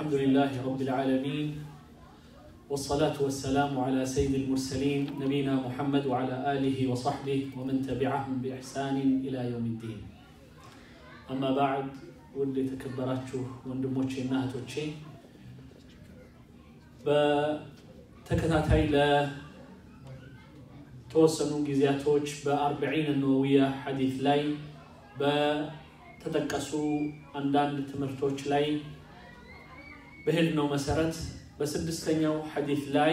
الحمد لله رب العالمين والصلاة والسلام على سيد المرسلين نبينا محمد وعلى آله وصحبه ومن تبعهم بإحسان إلى يوم الدين أما بعد ودي تكبراتشو وندموتشي نهتوتشي በተከታታይ ለተወሰኑ ጊዜያቶች በአርበዒን ነወዊያ ሐዲት ላይ በተጠቀሱ አንዳንድ ትምህርቶች ላይ በሄድነው መሰረት በስድስተኛው ሐዲት ላይ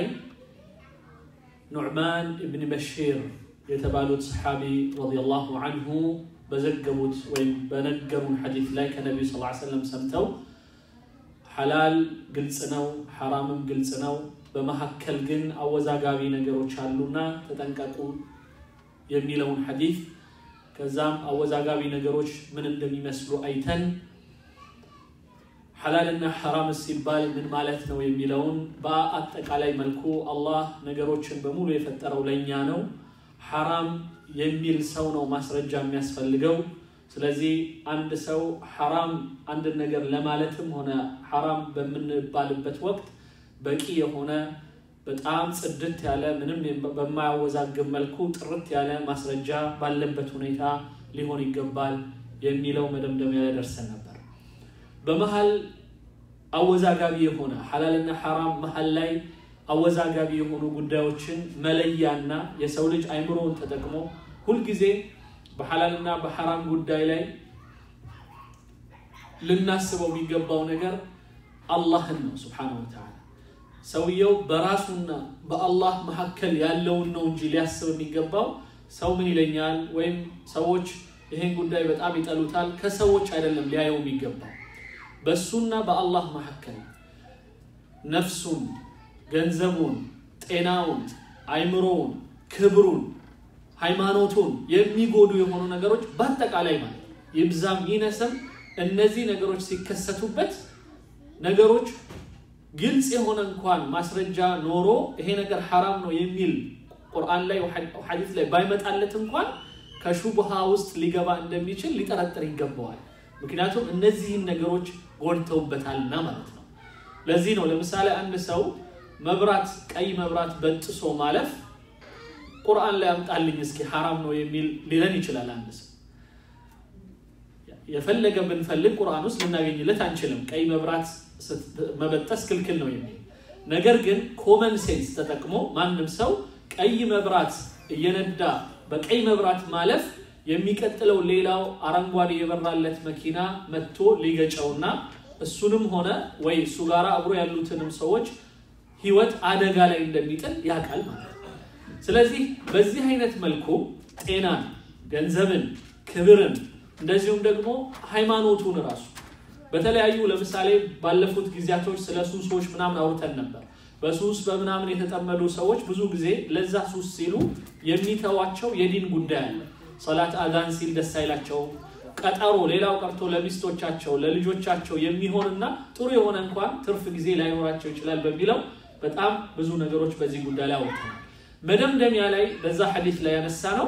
ኑዕማን እብን በሺር የተባሉት ሰሓቢ ረዲየላሁ አንሁ በዘገቡት ወይም በነገሩን ሐዲት ላይ ከነቢዩ ስ ሰለም ሰምተው ሐላል ግልጽ ነው፣ ሐራምም ግልጽ ነው። በመካከል ግን አወዛጋቢ ነገሮች አሉና ተጠንቀቁ የሚለውን ሐዲት ከዛም አወዛጋቢ ነገሮች ምን እንደሚመስሉ አይተን ሐላልና ሐራም ሲባል ምን ማለት ነው የሚለውን በአጠቃላይ መልኩ አላህ ነገሮችን በሙሉ የፈጠረው ለእኛ ነው። ሐራም የሚል ሰው ነው ማስረጃ የሚያስፈልገው። ስለዚህ አንድ ሰው ሐራም አንድን ነገር ለማለትም ሆነ ሐራም በምንባልበት ወቅት በቂ የሆነ በጣም ጽድት ያለ ምንም በማያወዛግብ መልኩ ጥርት ያለ ማስረጃ ባለበት ሁኔታ ሊሆን ይገባል የሚለው መደምደሚያ ላይ ደርሰን ነበር። በመሀል አወዛጋቢ የሆነ ሐላልና ሐራም መሀል ላይ አወዛጋቢ የሆኑ ጉዳዮችን መለያና የሰው ልጅ አይምሮውን ተጠቅሞ ሁልጊዜ በሐላልና በሐራም ጉዳይ ላይ ልናስበው የሚገባው ነገር አላህን ነው ስብሓነሁ ወተዓላ። ሰውየው በራሱና በአላህ መካከል ያለውን ነው እንጂ ሊያስብ የሚገባው ሰው ምን ይለኛል ወይም ሰዎች ይህን ጉዳይ በጣም ይጠሉታል፣ ከሰዎች አይደለም ሊያየው የሚገባው በእሱና በአላህ መካከል ነፍሱን፣ ገንዘቡን፣ ጤናውን፣ አይምሮውን፣ ክብሩን ሃይማኖቱን የሚጎዱ የሆኑ ነገሮች በአጠቃላይ ማለት ይብዛም ይነስም እነዚህ ነገሮች ሲከሰቱበት ነገሮች ግልጽ የሆነ እንኳን ማስረጃ ኖሮ ይሄ ነገር ሐራም ነው የሚል ቁርአን ላይ ሐዲስ ላይ ባይመጣለት እንኳን ከሹብሃ ውስጥ ሊገባ እንደሚችል ሊጠረጥር ይገባዋል። ምክንያቱም እነዚህን ነገሮች ጎድተውበታልና ማለት ነው። ለዚህ ነው ለምሳሌ አንድ ሰው መብራት ቀይ መብራት በጥሶ ማለፍ ቁርአን ላይ አምጣልኝ እስኪ ሐራም ነው የሚል ሊለን ይችላል። አንድ ሰው የፈለገ ብንፈልግ ቁርአን ውስጥ ልናገኝለት አንችልም። ቀይ መብራት መበጠስ ክልክል ነው የሚል ነገር ግን ኮመን ሴንስ ተጠቅሞ ማንም ሰው ቀይ መብራት እየነዳ በቀይ መብራት ማለፍ የሚቀጥለው ሌላው አረንጓዴ የበራለት መኪና መጥቶ ሊገጨውና እሱንም ሆነ ወይ እሱ ጋር አብሮ ያሉትንም ሰዎች ህይወት አደጋ ላይ እንደሚጥል ያውቃል ማለት ነው። ስለዚህ በዚህ አይነት መልኩ ጤናን፣ ገንዘብን፣ ክብርን እንደዚሁም ደግሞ ሃይማኖቱን ራሱ በተለያዩ ለምሳሌ ባለፉት ጊዜያቶች ስለ ሱሶች ምናምን አውርተን ነበር። በሱስ በምናምን የተጠመዱ ሰዎች ብዙ ጊዜ ለዛ ሱስ ሲሉ የሚተዋቸው የዲን ጉዳይ አለ። ሰላት አዛን ሲል ደስ አይላቸውም። ቀጠሮ ሌላው ቀርቶ ለሚስቶቻቸው ለልጆቻቸው የሚሆንና ጥሩ የሆነ እንኳን ትርፍ ጊዜ ላይኖራቸው ይችላል በሚለው በጣም ብዙ ነገሮች በዚህ ጉዳይ ላይ አውርተናል። መደምደሚያ ላይ በዛ ሐዲስ ላይ ያነሳ ነው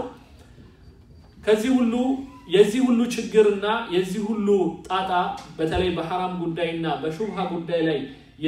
ከዚህ ሁሉ የዚህ ሁሉ ችግርና የዚህ ሁሉ ጣጣ በተለይ በሐራም ጉዳይና በሹብሃ ጉዳይ ላይ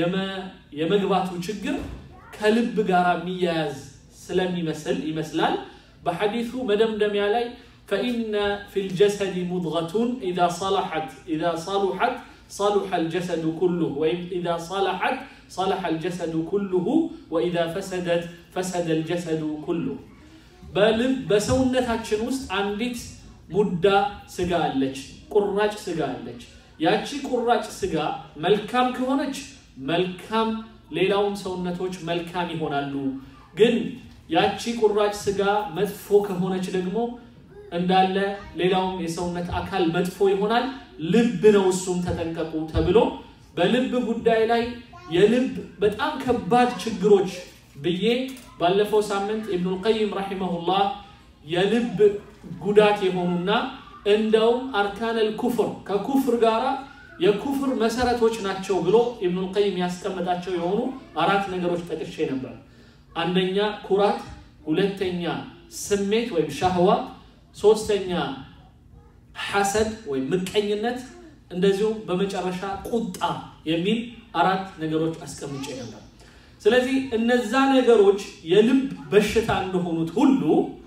የመግባቱ ችግር ከልብ ጋር የሚያያዝ ስለሚመስል ይመስላል በሐዲሱ መደምደሚያ ላይ ፈኢነ ፊ ልጀሰድ ሙድገቱን ኢዛ ሰለሐት ኢዛ ሰሉሐት صلح الجسد كله وإذا صلحت صلح الجسد كله وإذا فسدت فسد الجسد كله በልብ በሰውነታችን ውስጥ አንዲት ሙዳ ስጋ አለች፣ ቁራጭ ስጋ አለች። ያቺ ቁራጭ ስጋ መልካም ከሆነች መልካም ሌላውም ሰውነቶች መልካም ይሆናሉ። ግን ያቺ ቁራጭ ስጋ መጥፎ ከሆነች ደግሞ እንዳለ ሌላውም የሰውነት አካል መጥፎ ይሆናል። ልብ ነው እሱም ተጠንቀቁ ተብሎ በልብ ጉዳይ ላይ የልብ በጣም ከባድ ችግሮች ብዬ ባለፈው ሳምንት ኢብኑል ቀይም ረሂመሁላህ የልብ ጉዳት የሆኑና እንደውም አርካነል ኩፍር ከኩፍር ጋራ የኩፍር መሰረቶች ናቸው ብሎ ኢብኑል ቀይም ያስቀመጣቸው የሆኑ አራት ነገሮች ጠቅሼ ነበር። አንደኛ ኩራት፣ ሁለተኛ ስሜት ወይም ሻህዋ፣ ሶስተኛ ሐሰድ ወይም ምቀኝነት፣ እንደዚሁም በመጨረሻ ቁጣ የሚል አራት ነገሮች አስቀምጬ ነበር። ስለዚህ እነዛ ነገሮች የልብ በሽታ እንደሆኑት ሁሉ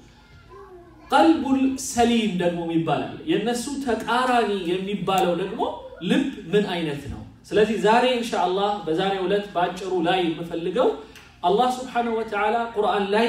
ቀልቡል ሰሊም ደግሞ ይባላል። የእነሱ ተቃራኒ የሚባለው ደግሞ ልብ ምን አይነት ነው? ስለዚህ ዛሬ ኢንሻአላህ በዛሬው ዕለት በአጭሩ ላይ የምፈልገው አላህ ስብሓነሁ ወተዓላ ቁርአን ላይ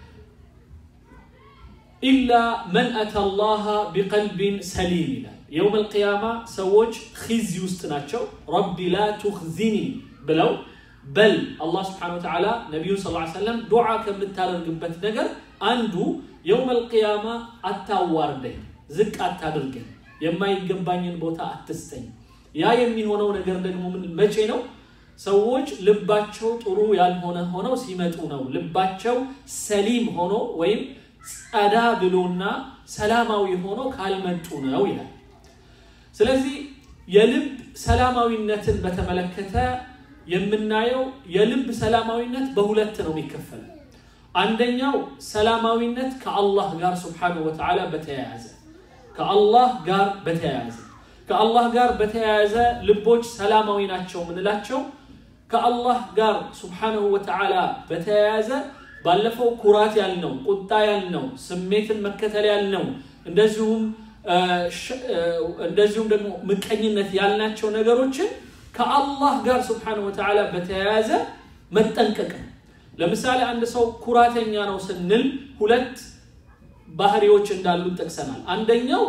ኢላ መን አተ ላሃ ቢቀልቢን ሰሊም ይላል። የውም አልቅያማ ሰዎች ኺዚ ውስጥ ናቸው። ረቢ ላ ቱኽዚኒ ብለው በል አላህ ስብሓነሁ ወተዓላ ነቢዩን ሰለላሁ ዐለይሂ ወሰለም ዱዓ ከምታደርግበት ነገር አንዱ የውም አልቅያማ አታዋርደኝ፣ ዝቅ አታድርገኝ፣ የማይገባኝን ቦታ አትስጠኝ። ያ የሚሆነው ነገር ደግሞ ምን መቼ ነው? ሰዎች ልባቸው ጥሩ ያልሆነ ሆነው ሲመጡ ነው። ልባቸው ሰሊም ሆኖ ወይም ጸዳ ብሎና ሰላማዊ ሆኖ ካልመጡ ነው ይላል። ስለዚህ የልብ ሰላማዊነትን በተመለከተ የምናየው የልብ ሰላማዊነት በሁለት ነው የሚከፈለው። አንደኛው ሰላማዊነት ከአላህ ጋር ስብሓነሁ ወተዓላ በተያያዘ ከአላህ ጋር በተያያዘ ከአላህ ጋር በተያያዘ ልቦች ሰላማዊ ናቸው የምንላቸው ከአላህ ጋር ስብሓነሁ ወተዓላ በተያያዘ ባለፈው ኩራት ያልነው፣ ቁጣ ያልነው፣ ስሜትን መከተል ያልነው እንደዚሁም እንደዚሁም ደግሞ ምቀኝነት ያልናቸው ነገሮችን ከአላህ ጋር ስብሓነሁ ወተዓላ በተያያዘ መጠንቀቅ ነው። ለምሳሌ አንድ ሰው ኩራተኛ ነው ስንል ሁለት ባህሪዎች እንዳሉት ጠቅሰናል። አንደኛው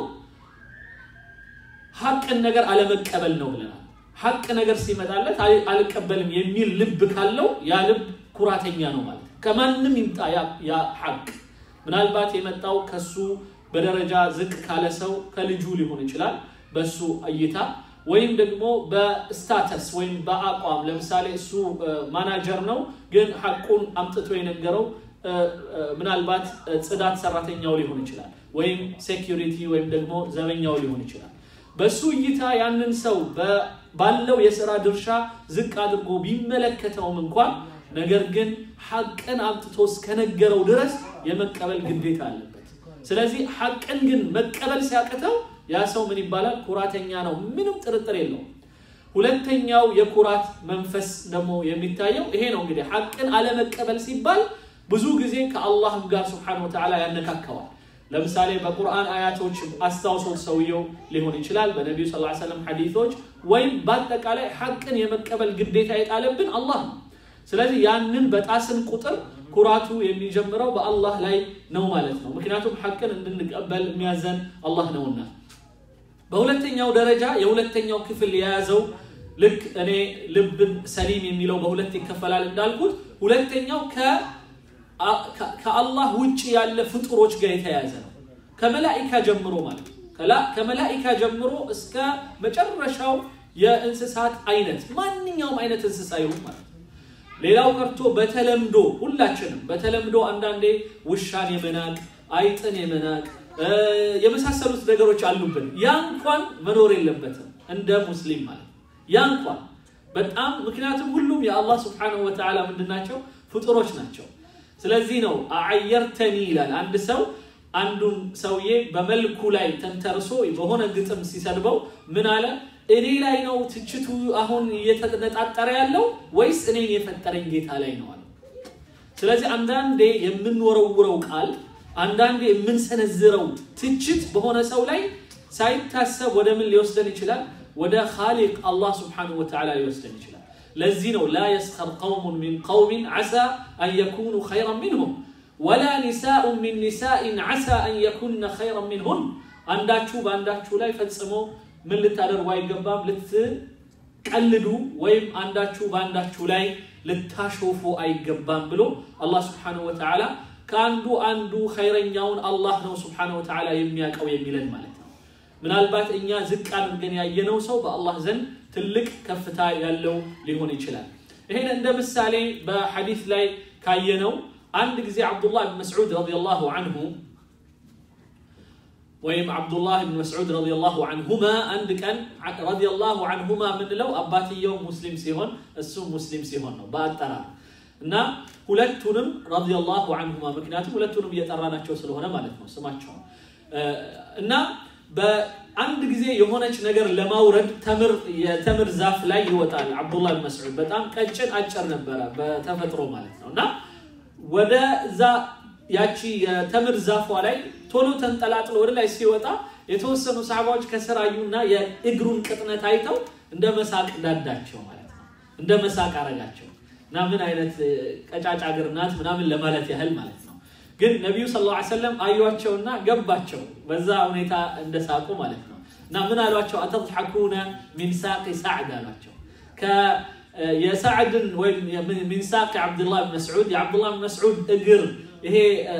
ሀቅን ነገር አለመቀበል ነው ብለናል። ሀቅ ነገር ሲመጣለት አልቀበልም የሚል ልብ ካለው ያ ልብ ኩራተኛ ነው ማለት ነው። ከማንም ይምጣ ያ ሀቅ ምናልባት የመጣው ከሱ በደረጃ ዝቅ ካለ ሰው ከልጁ ሊሆን ይችላል በሱ እይታ ወይም ደግሞ በስታተስ ወይም በአቋም ለምሳሌ እሱ ማናጀር ነው፣ ግን ሀቁን አምጥቶ የነገረው ምናልባት ጽዳት ሰራተኛው ሊሆን ይችላል፣ ወይም ሴኪሪቲ ወይም ደግሞ ዘበኛው ሊሆን ይችላል። በሱ እይታ ያንን ሰው ባለው የስራ ድርሻ ዝቅ አድርጎ ቢመለከተውም እንኳን ነገር ግን ሀቅን አምጥቶ እስከነገረው ድረስ የመቀበል ግዴታ አለበት። ስለዚህ ሀቅን ግን መቀበል ሲያቅተው ያ ሰው ምን ይባላል? ኩራተኛ ነው። ምንም ጥርጥር የለውም። ሁለተኛው የኩራት መንፈስ ደግሞ የሚታየው ይሄ ነው። እንግዲህ ሀቅን አለመቀበል ሲባል ብዙ ጊዜ ከአላህም ጋር ስብሓነሁ ወተዓላ ያነካከዋል። ለምሳሌ በቁርአን አያቶች አስታውሶት ሰውየው ሊሆን ይችላል፣ በነቢዩ ስ ሰለም ሐዲቶች ወይም በአጠቃላይ ሀቅን የመቀበል ግዴታ የጣለብን አላህ ነው። ስለዚህ ያንን በጣስን ቁጥር ኩራቱ የሚጀምረው በአላህ ላይ ነው ማለት ነው። ምክንያቱም ሐቅን እንድንቀበል የሚያዘን አላህ ነውና። በሁለተኛው ደረጃ የሁለተኛው ክፍል የያዘው ልክ እኔ ልብን ሰሊም የሚለው በሁለት ይከፈላል እንዳልኩት ሁለተኛው ከአላህ ውጭ ያለ ፍጡሮች ጋር የተያያዘ ነው። ከመላኢካ ጀምሮ ማለት ነው። ከመላኢካ ጀምሮ እስከ መጨረሻው የእንስሳት አይነት ማንኛውም አይነት እንስሳ ይሁን ማለት ነው። ሌላው ቀርቶ በተለምዶ ሁላችንም በተለምዶ አንዳንዴ ውሻን የመናቅ አይጥን የመናቅ የመሳሰሉት ነገሮች አሉብን። ያ እንኳን መኖር የለበትም እንደ ሙስሊም ማለት ያ እንኳን በጣም ምክንያቱም ሁሉም የአላህ ስብሓነሁ ወተዓላ ምንድናቸው ፍጡሮች ናቸው። ስለዚህ ነው አዓየርተኒ ይላል አንድ ሰው አንዱን ሰውዬ በመልኩ ላይ ተንተርሶ በሆነ ግጥም ሲሰድበው ምን አለ? እኔ ላይ ነው ትችቱ አሁን እየተነጣጠረ ያለው ወይስ እኔን የፈጠረኝ ጌታ ላይ ነው አለ። ስለዚህ አንዳንዴ የምንወረውረው ቃል አንዳንዴ የምንሰነዝረው ትችት በሆነ ሰው ላይ ሳይታሰብ ወደ ምን ሊወስደን ይችላል? ወደ ኻሊቅ አላህ ስብሓነሁ ወተዓላ ሊወስደን ይችላል። ለዚህ ነው ላ የስኸር ቀውሙን ሚን ቀውሚን ዓሳ አን የኩኑ ኸይረን ሚንሁም ወላ ኒሳኡን ሚን ኒሳኢን ዓሳ አን የኩነ ኸይረን ሚንሁን። አንዳችሁ በአንዳችሁ ላይ ፈጽሞ ምን ልታደርጉ አይገባም፣ ልትቀልዱ ወይም አንዳችሁ በአንዳችሁ ላይ ልታሾፉ አይገባም ብሎ አላህ ስብሓነሁ ወተዓላ ከአንዱ አንዱ ኸይረኛውን አላህ ነው ስብሓነሁ ወተዓላ የሚያውቀው የሚለን ማለት ነው። ምናልባት እኛ ዝቅ አድርገን ያየነው ሰው በአላህ ዘንድ ትልቅ ከፍታ ያለው ሊሆን ይችላል። ይሄን እንደ ምሳሌ በሐዲስ ላይ ካየነው አንድ ጊዜ ዓብዱላህ ብን መስዑድ ረዲየላሁ አንሁ ወይም ዓብዱላህ ብን መስዑድ ረዲየላሁ አንሁማ አንድ ቀን ረዲየላሁ አንሁማ የምንለው አባትየው ሙስሊም ሲሆን እሱም ሙስሊም ሲሆን ነው በአጠራር እና ሁለቱንም ረዲየላሁ አንሁማ ምክንያቱም ሁለቱንም እየጠራናቸው ስለሆነ ማለት ነው ስማቸው እና አንድ ጊዜ የሆነች ነገር ለማውረድ ተምር የተምር ዛፍ ላይ ይወጣል። አብዱላህ ብን መስዑድ በጣም ቀጭን አጭር ነበረ በተፈጥሮ ማለት ነው እና ወደ እዛ ያቺ የተምር ዛፏ ላይ ቶሎ ተንጠላጥሎ ወደ ላይ ሲወጣ የተወሰኑ ሰሃባዎች ከስር አዩና የእግሩን ቅጥነት አይተው እንደ መሳቅ ዳዳቸው ማለት ነው። እንደ መሳቅ አረጋቸው እና ምን አይነት ቀጫጫ እግር ናት ምናምን ለማለት ያህል ማለት ነው። ግን ነቢዩ ሰለላሁ ዐለይሂ ወሰለም አዩዋቸውና ገባቸው በዛ ሁኔታ እንደሳቁ ማለት ነው። እና ምን አሏቸው? አተضحኩነ ሚን ሳቂ ሳዕድ አሏቸው። የሳዕድን ወይም ሚን ሳቂ ዓብድላህ ብን መስዑድ የዓብድላህ ብን መስዑድ እግር ይሄ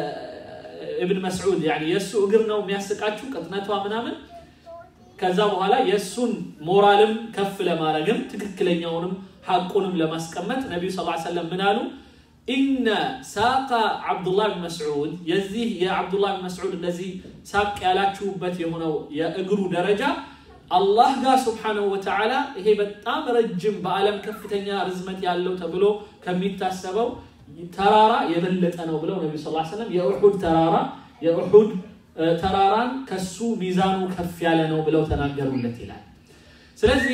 እብን መስዑድ የእሱ እግር ነው የሚያስቃችሁ ቅጥነቷ ምናምን። ከዛ በኋላ የእሱን ሞራልም ከፍ ለማድረግም ትክክለኛውንም ሐቁንም ለማስቀመጥ ነቢዩ ስ ሰለም ምን አሉ? ኢነ ሳቃ ዓብዱላህ ብን መስዑድ የዚህ የዓብዱላህ ብን መስዑድ እንደዚህ ሳቅ ያላችሁበት የሆነው የእግሩ ደረጃ አላህ ጋር ስብሓነሁ ወተዓላ ይሄ በጣም ረጅም በዓለም ከፍተኛ ርዝመት ያለው ተብሎ ከሚታሰበው ተራራ የበለጠ ነው ብለው ነቢ ስ ሰለም የኡሑድ ተራራ የኡሑድ ተራራን ከሱ ሚዛኑ ከፍ ያለ ነው ብለው ተናገሩለት ይላል። ስለዚህ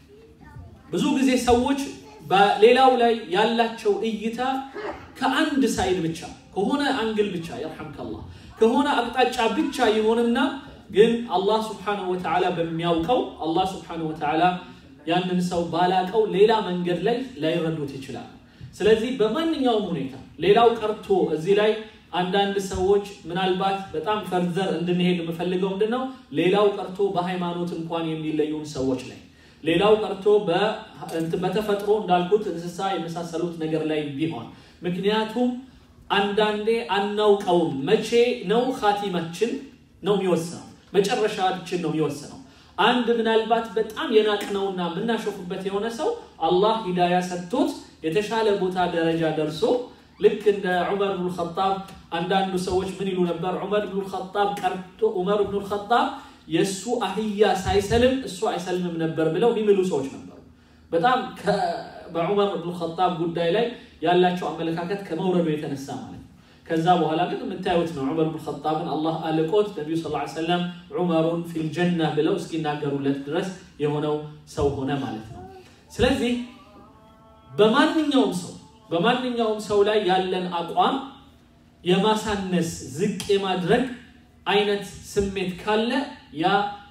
ብዙ ጊዜ ሰዎች በሌላው ላይ ያላቸው እይታ ከአንድ ሳይድ ብቻ ከሆነ አንግል ብቻ የርሐምከላህ ከሆነ አቅጣጫ ብቻ ይሆንና ግን አላህ ስብሓነሁ ወተዓላ በሚያውቀው አላህ ስብሓነሁ ወተዓላ ያንን ሰው ባላቀው ሌላ መንገድ ላይ ላይረዱት ይችላል። ስለዚህ በማንኛውም ሁኔታ ሌላው ቀርቶ እዚህ ላይ አንዳንድ ሰዎች ምናልባት በጣም ፈርዘር እንድንሄድ የምፈልገው ምንድን ነው፣ ሌላው ቀርቶ በሃይማኖት እንኳን የሚለዩን ሰዎች ላይ ሌላው ቀርቶ በተፈጥሮ እንዳልኩት እንስሳ የመሳሰሉት ነገር ላይ ቢሆን ምክንያቱም አንዳንዴ አናውቀውም። መቼ ነው ኻቲማችን ነው የሚወስነው፣ መጨረሻችን ነው የሚወስነው። አንድ ምናልባት በጣም የናቅነውና የምናሾፍበት የሆነ ሰው አላህ ሂዳያ ሰጥቶት የተሻለ ቦታ ደረጃ ደርሶ ልክ እንደ ዑመር ብኑ ልኸጣብ አንዳንዱ ሰዎች ምን ይሉ ነበር? ዑመር ብኑ ልኸጣብ ቀርቶ ዑመር ብኑ ልኸጣብ የእሱ አህያ ሳይሰልም እሱ አይሰልምም ነበር ብለው የሚምሉ ሰዎች ነበሩ። በጣም በዑመር ብኑ ልኸጣብ ጉዳይ ላይ ያላቸው አመለካከት ከመውረዱ የተነሳ ማለት ነው። ከዛ በኋላ ግን የምታዩት ነው ዑመር ብኑ ልኸጣብን አላህ አልቆት ነቢዩ ስ ሰለም ዑመሩን ፊልጀና ብለው እስኪናገሩለት ድረስ የሆነው ሰው ሆነ ማለት ነው። ስለዚህ በማንኛውም ሰው በማንኛውም ሰው ላይ ያለን አቋም የማሳነስ ዝቅ የማድረግ አይነት ስሜት ካለ ያ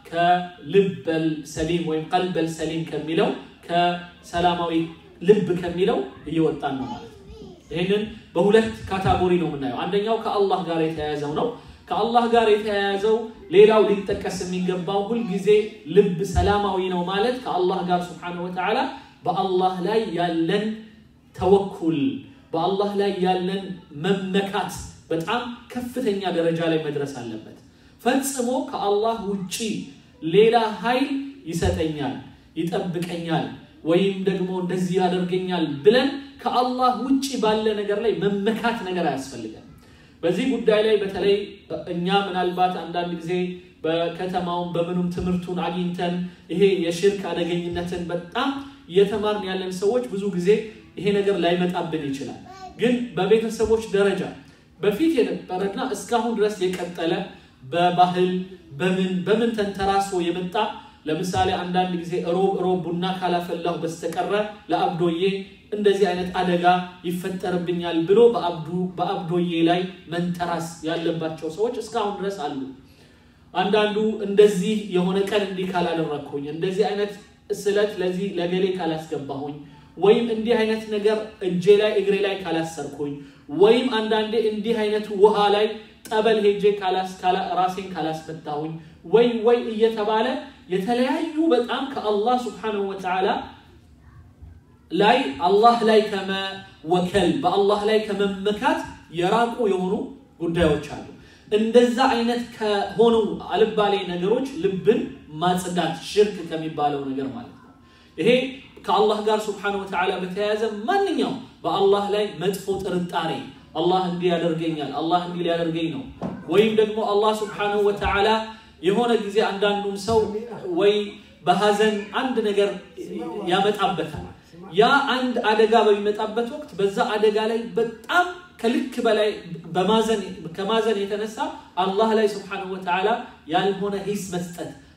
ከልበል ሰሊም ወይም ቀልበል ሰሊም ከሚለው ከሰላማዊ ልብ ከሚለው እየወጣን ነው ማለት ነው። ይህንን በሁለት ካታጎሪ ነው የምናየው። አንደኛው ከአላህ ጋር የተያያዘው ነው። ከአላህ ጋር የተያያዘው ሌላው ሊጠቀስ የሚገባው ሁልጊዜ ልብ ሰላማዊ ነው ማለት ከአላህ ጋር ስብሓነሁ ወተዓላ በአላህ ላይ ያለን ተወኩል በአላህ ላይ ያለን መመካት በጣም ከፍተኛ ደረጃ ላይ መድረስ አለበት። ፈጽሞ ከአላህ ውጪ ሌላ ኃይል ይሰጠኛል፣ ይጠብቀኛል፣ ወይም ደግሞ እንደዚህ ያደርገኛል ብለን ከአላህ ውጪ ባለ ነገር ላይ መመካት ነገር አያስፈልገን። በዚህ ጉዳይ ላይ በተለይ እኛ ምናልባት አንዳንድ ጊዜ በከተማውን በምኑም ትምህርቱን አግኝተን ይሄ የሽርክ አደገኝነትን በጣም እየተማርን ያለን ሰዎች ብዙ ጊዜ ይሄ ነገር ላይመጣብን ይችላል። ግን በቤተሰቦች ደረጃ በፊት የነበረና እስካሁን ድረስ የቀጠለ በባህል በምን በምን ተንተራሶ የመጣ ለምሳሌ አንዳንድ ጊዜ ሮብ ሮብ ቡና ካላፈላሁ በስተቀረ ለአብዶዬ እንደዚህ አይነት አደጋ ይፈጠርብኛል ብሎ በአብዶዬ ላይ መንተራስ ያለባቸው ሰዎች እስካሁን ድረስ አሉ። አንዳንዱ እንደዚህ የሆነ ቀን እንዲህ ካላደረግኩኝ፣ እንደዚህ አይነት ስለት ለዚህ ለገሌ ካላስገባሁኝ ወይም እንዲህ አይነት ነገር እጄ ላይ እግሬ ላይ ካላሰርኩኝ ወይም አንዳንዴ እንዲህ አይነት ውሃ ላይ ጠበል ሄጄ ራሴን ካላስፈታሁኝ ወይ ወይ እየተባለ የተለያዩ በጣም ከአላህ ስብሓነሁ ወተዓላ ላይ አላህ ላይ ከመወከል በአላህ ላይ ከመመካት የራቁ የሆኑ ጉዳዮች አሉ። እንደዛ አይነት ከሆኑ አልባሌ ነገሮች ልብን ማጽዳት ሽርክ ከሚባለው ነገር ማለት ነው። ይሄ ከአላህ ጋር ስብሓነሁ ወተዓላ በተያያዘ ማንኛውም በአላህ ላይ መጥፎ ጥርጣሬ አላህ እንዲህ ያደርገኛል፣ አላህ እንዲህ ሊያደርገኝ ነው፣ ወይም ደግሞ አላህ ስብሓነሁ ወተዓላ የሆነ ጊዜ አንዳንዱን ሰው ወይ በሀዘን አንድ ነገር ያመጣበታል። ያ አንድ አደጋ በሚመጣበት ወቅት በዛ አደጋ ላይ በጣም ከልክ በላይ ከማዘን የተነሳ አላህ ላይ ስብሓነሁ ወተዓላ ያልሆነ ሂስ መስጠት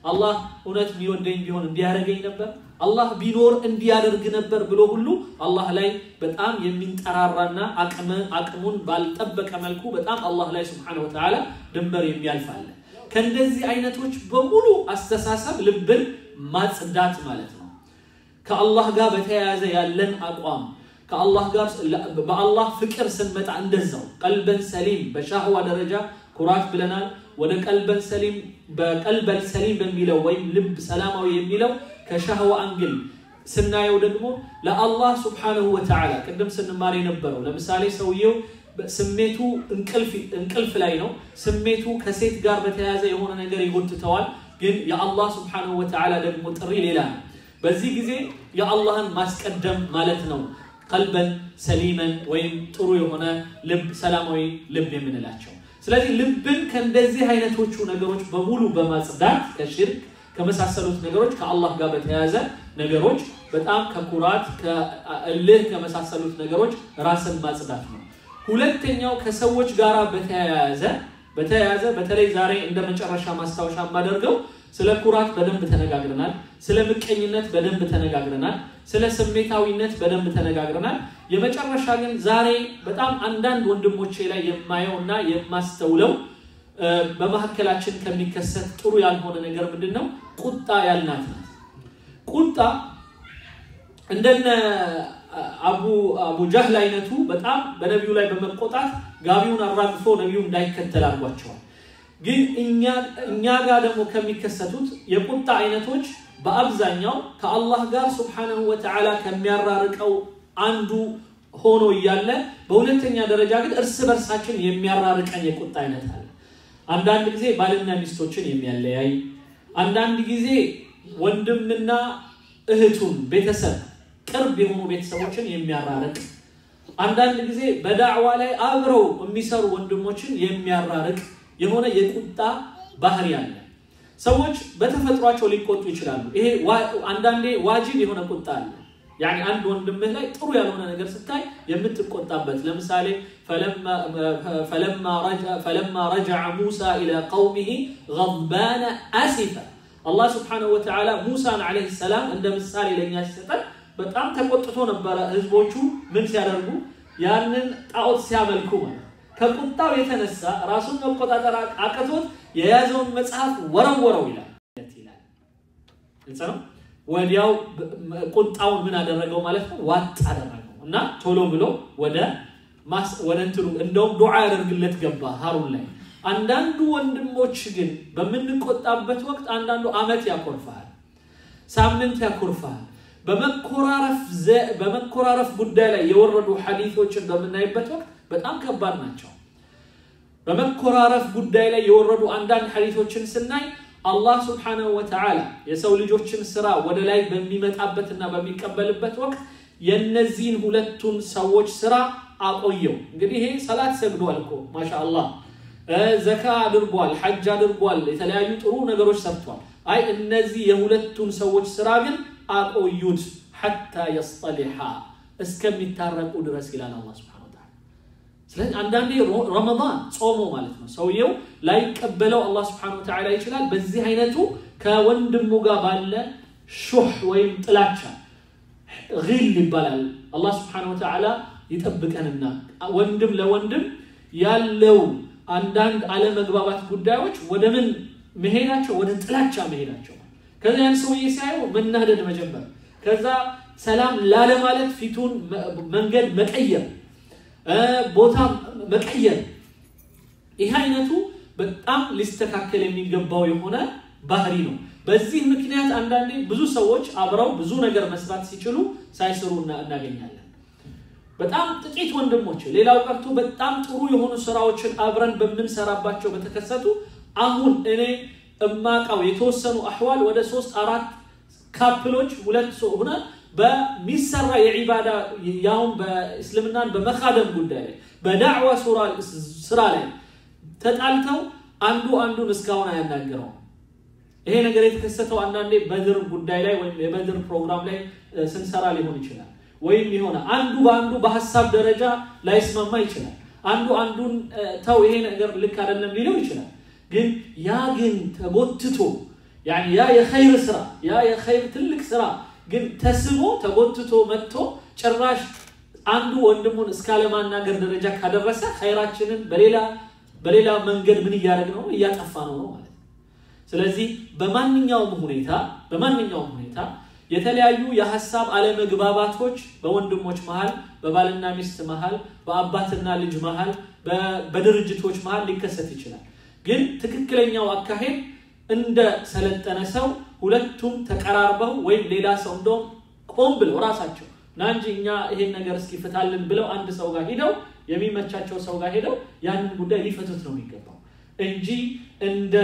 አላህ እውነት የሚወደኝ ቢሆን እንዲያደርገኝ ነበር፣ አላህ ቢኖር እንዲያደርግ ነበር ብሎ ሁሉ አላህ ላይ በጣም የሚንጠራራና አቅሙን ባልጠበቀ መልኩ በጣም አላህ ላይ ስብሐነሁ ወተዓላ ድንበር የሚያልፍ አለ። ከእንደዚህ አይነቶች በሙሉ አስተሳሰብ ልብን ማጽዳት ማለት ነው። ከአላህ ጋር በተያያዘ ያለን አቋም ከአላህ ጋር በአላህ ፍቅር ስንመጣ እንደዛው ቀልበን ሰሊም በሻህዋ ደረጃ ኩራት ብለናል። ወደ ቀልበን ሰሊም በቀልበን ሰሊም በሚለው ወይም ልብ ሰላማዊ የሚለው ከሻህዋ አንግል ስናየው ደግሞ ለአላህ ስብሓነሁ ወተዓላ ቅድም ስንማር የነበረው ለምሳሌ ሰውየው ስሜቱ እንቅልፍ ላይ ነው። ስሜቱ ከሴት ጋር በተያያዘ የሆነ ነገር ይጎትተዋል። ግን የአላህ ስብሓነሁ ወተዓላ ደግሞ ጥሪ ሌላ ነው። በዚህ ጊዜ የአላህን ማስቀደም ማለት ነው ቀልበን ሰሊመን ወይም ጥሩ የሆነ ልብ ሰላማዊ ልብ የምንላቸው። ስለዚህ ልብን ከእንደዚህ አይነቶቹ ነገሮች በሙሉ በማጽዳት ከሽርክ ከመሳሰሉት ነገሮች ከአላህ ጋር በተያያዘ ነገሮች በጣም ከኩራት ከእልህ ከመሳሰሉት ነገሮች ራስን ማጽዳት ነው። ሁለተኛው ከሰዎች ጋር በተያያዘ በተያያዘ በተለይ ዛሬ እንደ መጨረሻ ማስታወሻ የማደርገው ስለ ኩራት በደንብ ተነጋግረናል። ስለ ምቀኝነት በደንብ ተነጋግረናል። ስለ ስሜታዊነት በደንብ ተነጋግረናል። የመጨረሻ ግን ዛሬ በጣም አንዳንድ ወንድሞቼ ላይ የማየው እና የማስተውለው በመካከላችን ከሚከሰት ጥሩ ያልሆነ ነገር ምንድን ነው? ቁጣ ያልናት ናት። ቁጣ እንደነ አቡ አቡ ጃህል አይነቱ በጣም በነቢዩ ላይ በመቆጣት ጋቢውን አራግፎ ነቢዩ እንዳይከተል አድርጓቸዋል። ግን እኛ ጋር ደግሞ ከሚከሰቱት የቁጣ አይነቶች በአብዛኛው ከአላህ ጋር ስብሓነሁ ወተዓላ ከሚያራርቀው አንዱ ሆኖ እያለ በሁለተኛ ደረጃ ግን እርስ በርሳችን የሚያራርቀን የቁጣ አይነት አለ። አንዳንድ ጊዜ ባልና ሚስቶችን የሚያለያይ፣ አንዳንድ ጊዜ ወንድምና እህቱን ቤተሰብ ቅርብ የሆኑ ቤተሰቦችን የሚያራርቅ፣ አንዳንድ ጊዜ በዳዕዋ ላይ አብረው የሚሰሩ ወንድሞችን የሚያራርቅ የሆነ የቁጣ ባህሪ አለ። ሰዎች በተፈጥሯቸው ሊቆጡ ይችላሉ። ይሄ አንዳንዴ ዋጅብ የሆነ ቁጣ አለ። ያኒ አንድ ወንድምህ ላይ ጥሩ ያልሆነ ነገር ስታይ የምትቆጣበት ለምሳሌ ፈለማ ረጀዐ ሙሳ ኢላ ቀውሚሂ ገድባነ አሲፈ አላህ ስብሓነሁ ወተዓላ ሙሳን ዓለይሂ ሰላም እንደ ምሳሌ ለእኛ ሲሰጠን በጣም ተቆጥቶ ነበረ። ህዝቦቹ ምን ሲያደርጉ ያንን ጣዖት ሲያመልኩ ማለት ከቁጣው የተነሳ ራሱን መቆጣጠር አቅቶት የያዘውን መጽሐፍ ወረወረው ይላል ይላል። ግልጽ ነው። ወዲያው ቁጣውን ምን አደረገው ማለት ነው? ዋጥ አደረገው እና ቶሎ ብሎ ወደ ወደ እንትኑ እንደውም ዱዓ ያደርግለት ገባ ሃሩን ላይ። አንዳንዱ ወንድሞች ግን በምንቆጣበት ወቅት አንዳንዱ አመት ያኮርፋል፣ ሳምንት ያኮርፋል። በመኮራረፍ ጉዳይ ላይ የወረዱ ሐዲቶችን በምናይበት ወቅት በጣም ከባድ ናቸው። በመኮራረፍ ጉዳይ ላይ የወረዱ አንዳንድ ሐዲቶችን ስናይ አላህ ስብሓነሁ ወተዓላ የሰው ልጆችን ስራ ወደ ላይ በሚመጣበትና በሚቀበልበት ወቅት የነዚህን ሁለቱን ሰዎች ስራ አቆየው። እንግዲህ ይሄ ሰላት ሰግዷል እኮ ማሻአላህ፣ ዘካ አድርጓል፣ ሐጅ አድርጓል፣ የተለያዩ ጥሩ ነገሮች ሰርቷል። አይ እነዚህ የሁለቱን ሰዎች ስራ ግን አቆዩት ሐታ የስጠሊሓ እስከሚታረቁ ድረስ ይላል አላህ ሱብሓነሁ ወተዓላ። ስለዚህ አንዳንዴ ረመዳን ጾሞ ማለት ነው ሰውየው ላይቀበለው አላህ ሱብሓነሁ ወተዓላ ይችላል። በዚህ አይነቱ ከወንድሙ ጋር ባለ ሹህ ወይም ጥላቻ ጊል ይባላል። አላህ ሱብሓነሁ ወተዓላ ይጠብቀንና ወንድም ለወንድም ያለው አንዳንድ አለመግባባት ጉዳዮች ወደ ምን መሄዳቸው ወደ ጥላቻ መሄዳቸው ከዛ ያን ሰውዬ ሲያየው መናደድ መጀመር፣ ከዛ ሰላም ላለማለት ፊቱን መንገድ መቀየር፣ ቦታ መቀየር። ይህ አይነቱ በጣም ሊስተካከል የሚገባው የሆነ ባህሪ ነው። በዚህ ምክንያት አንዳንዴ ብዙ ሰዎች አብረው ብዙ ነገር መስራት ሲችሉ ሳይሰሩ እናገኛለን። በጣም ጥቂት ወንድሞች፣ ሌላው ቀርቶ በጣም ጥሩ የሆኑ ስራዎችን አብረን በምንሰራባቸው በተከሰቱ አሁን እኔ እማቃው የተወሰኑ አህዋል ወደ ሶስት አራት ካፕሎች ሁለት ሰው ሆነ በሚሰራ የዒባዳ ያውም በእስልምናን በመካደም ጉዳይ ላይ በዳዕዋ ስራ ላይ ተጣልተው አንዱ አንዱን እስካሁን አያናገረው። ይሄ ነገር የተከሰተው አንዳንዴ በድር ጉዳይ ላይ ወይም የበድር ፕሮግራም ላይ ስንሰራ ሊሆን ይችላል። ወይም የሆነ አንዱ በአንዱ በሀሳብ ደረጃ ላይስማማ ይችላል። አንዱ አንዱን ተው ይሄ ነገር ልክ አይደለም ሊለው ይችላል። ግን ያ ግን ተጎትቶ ያኒ ያ የኸይር ስራ ያ የኸይር ትልቅ ስራ ግን ተስቦ ተጎትቶ መጥቶ ጭራሽ አንዱ ወንድሙን እስካለማናገር ደረጃ ካደረሰ ኸይራችንን በሌላ በሌላ መንገድ ምን እያደረግ ነው እያጠፋ ነው ነው ማለት ነው። ስለዚህ በማንኛውም ሁኔታ በማንኛውም ሁኔታ የተለያዩ የሀሳብ አለመግባባቶች በወንድሞች መሃል፣ በባልና ሚስት መሃል፣ በአባትና ልጅ መሃል፣ በድርጅቶች መሃል ሊከሰት ይችላል። ግን ትክክለኛው አካሄድ እንደ ሰለጠነ ሰው ሁለቱም ተቀራርበው ወይም ሌላ ሰው እንደውም ቆም ብለው ራሳቸው ና እንጂ እኛ ይሄን ነገር እስኪ ፍታልን ብለው አንድ ሰው ጋር ሂደው የሚመቻቸው ሰው ጋር ሄደው ያንን ጉዳይ ሊፈቱት ነው የሚገባው እንጂ እንደ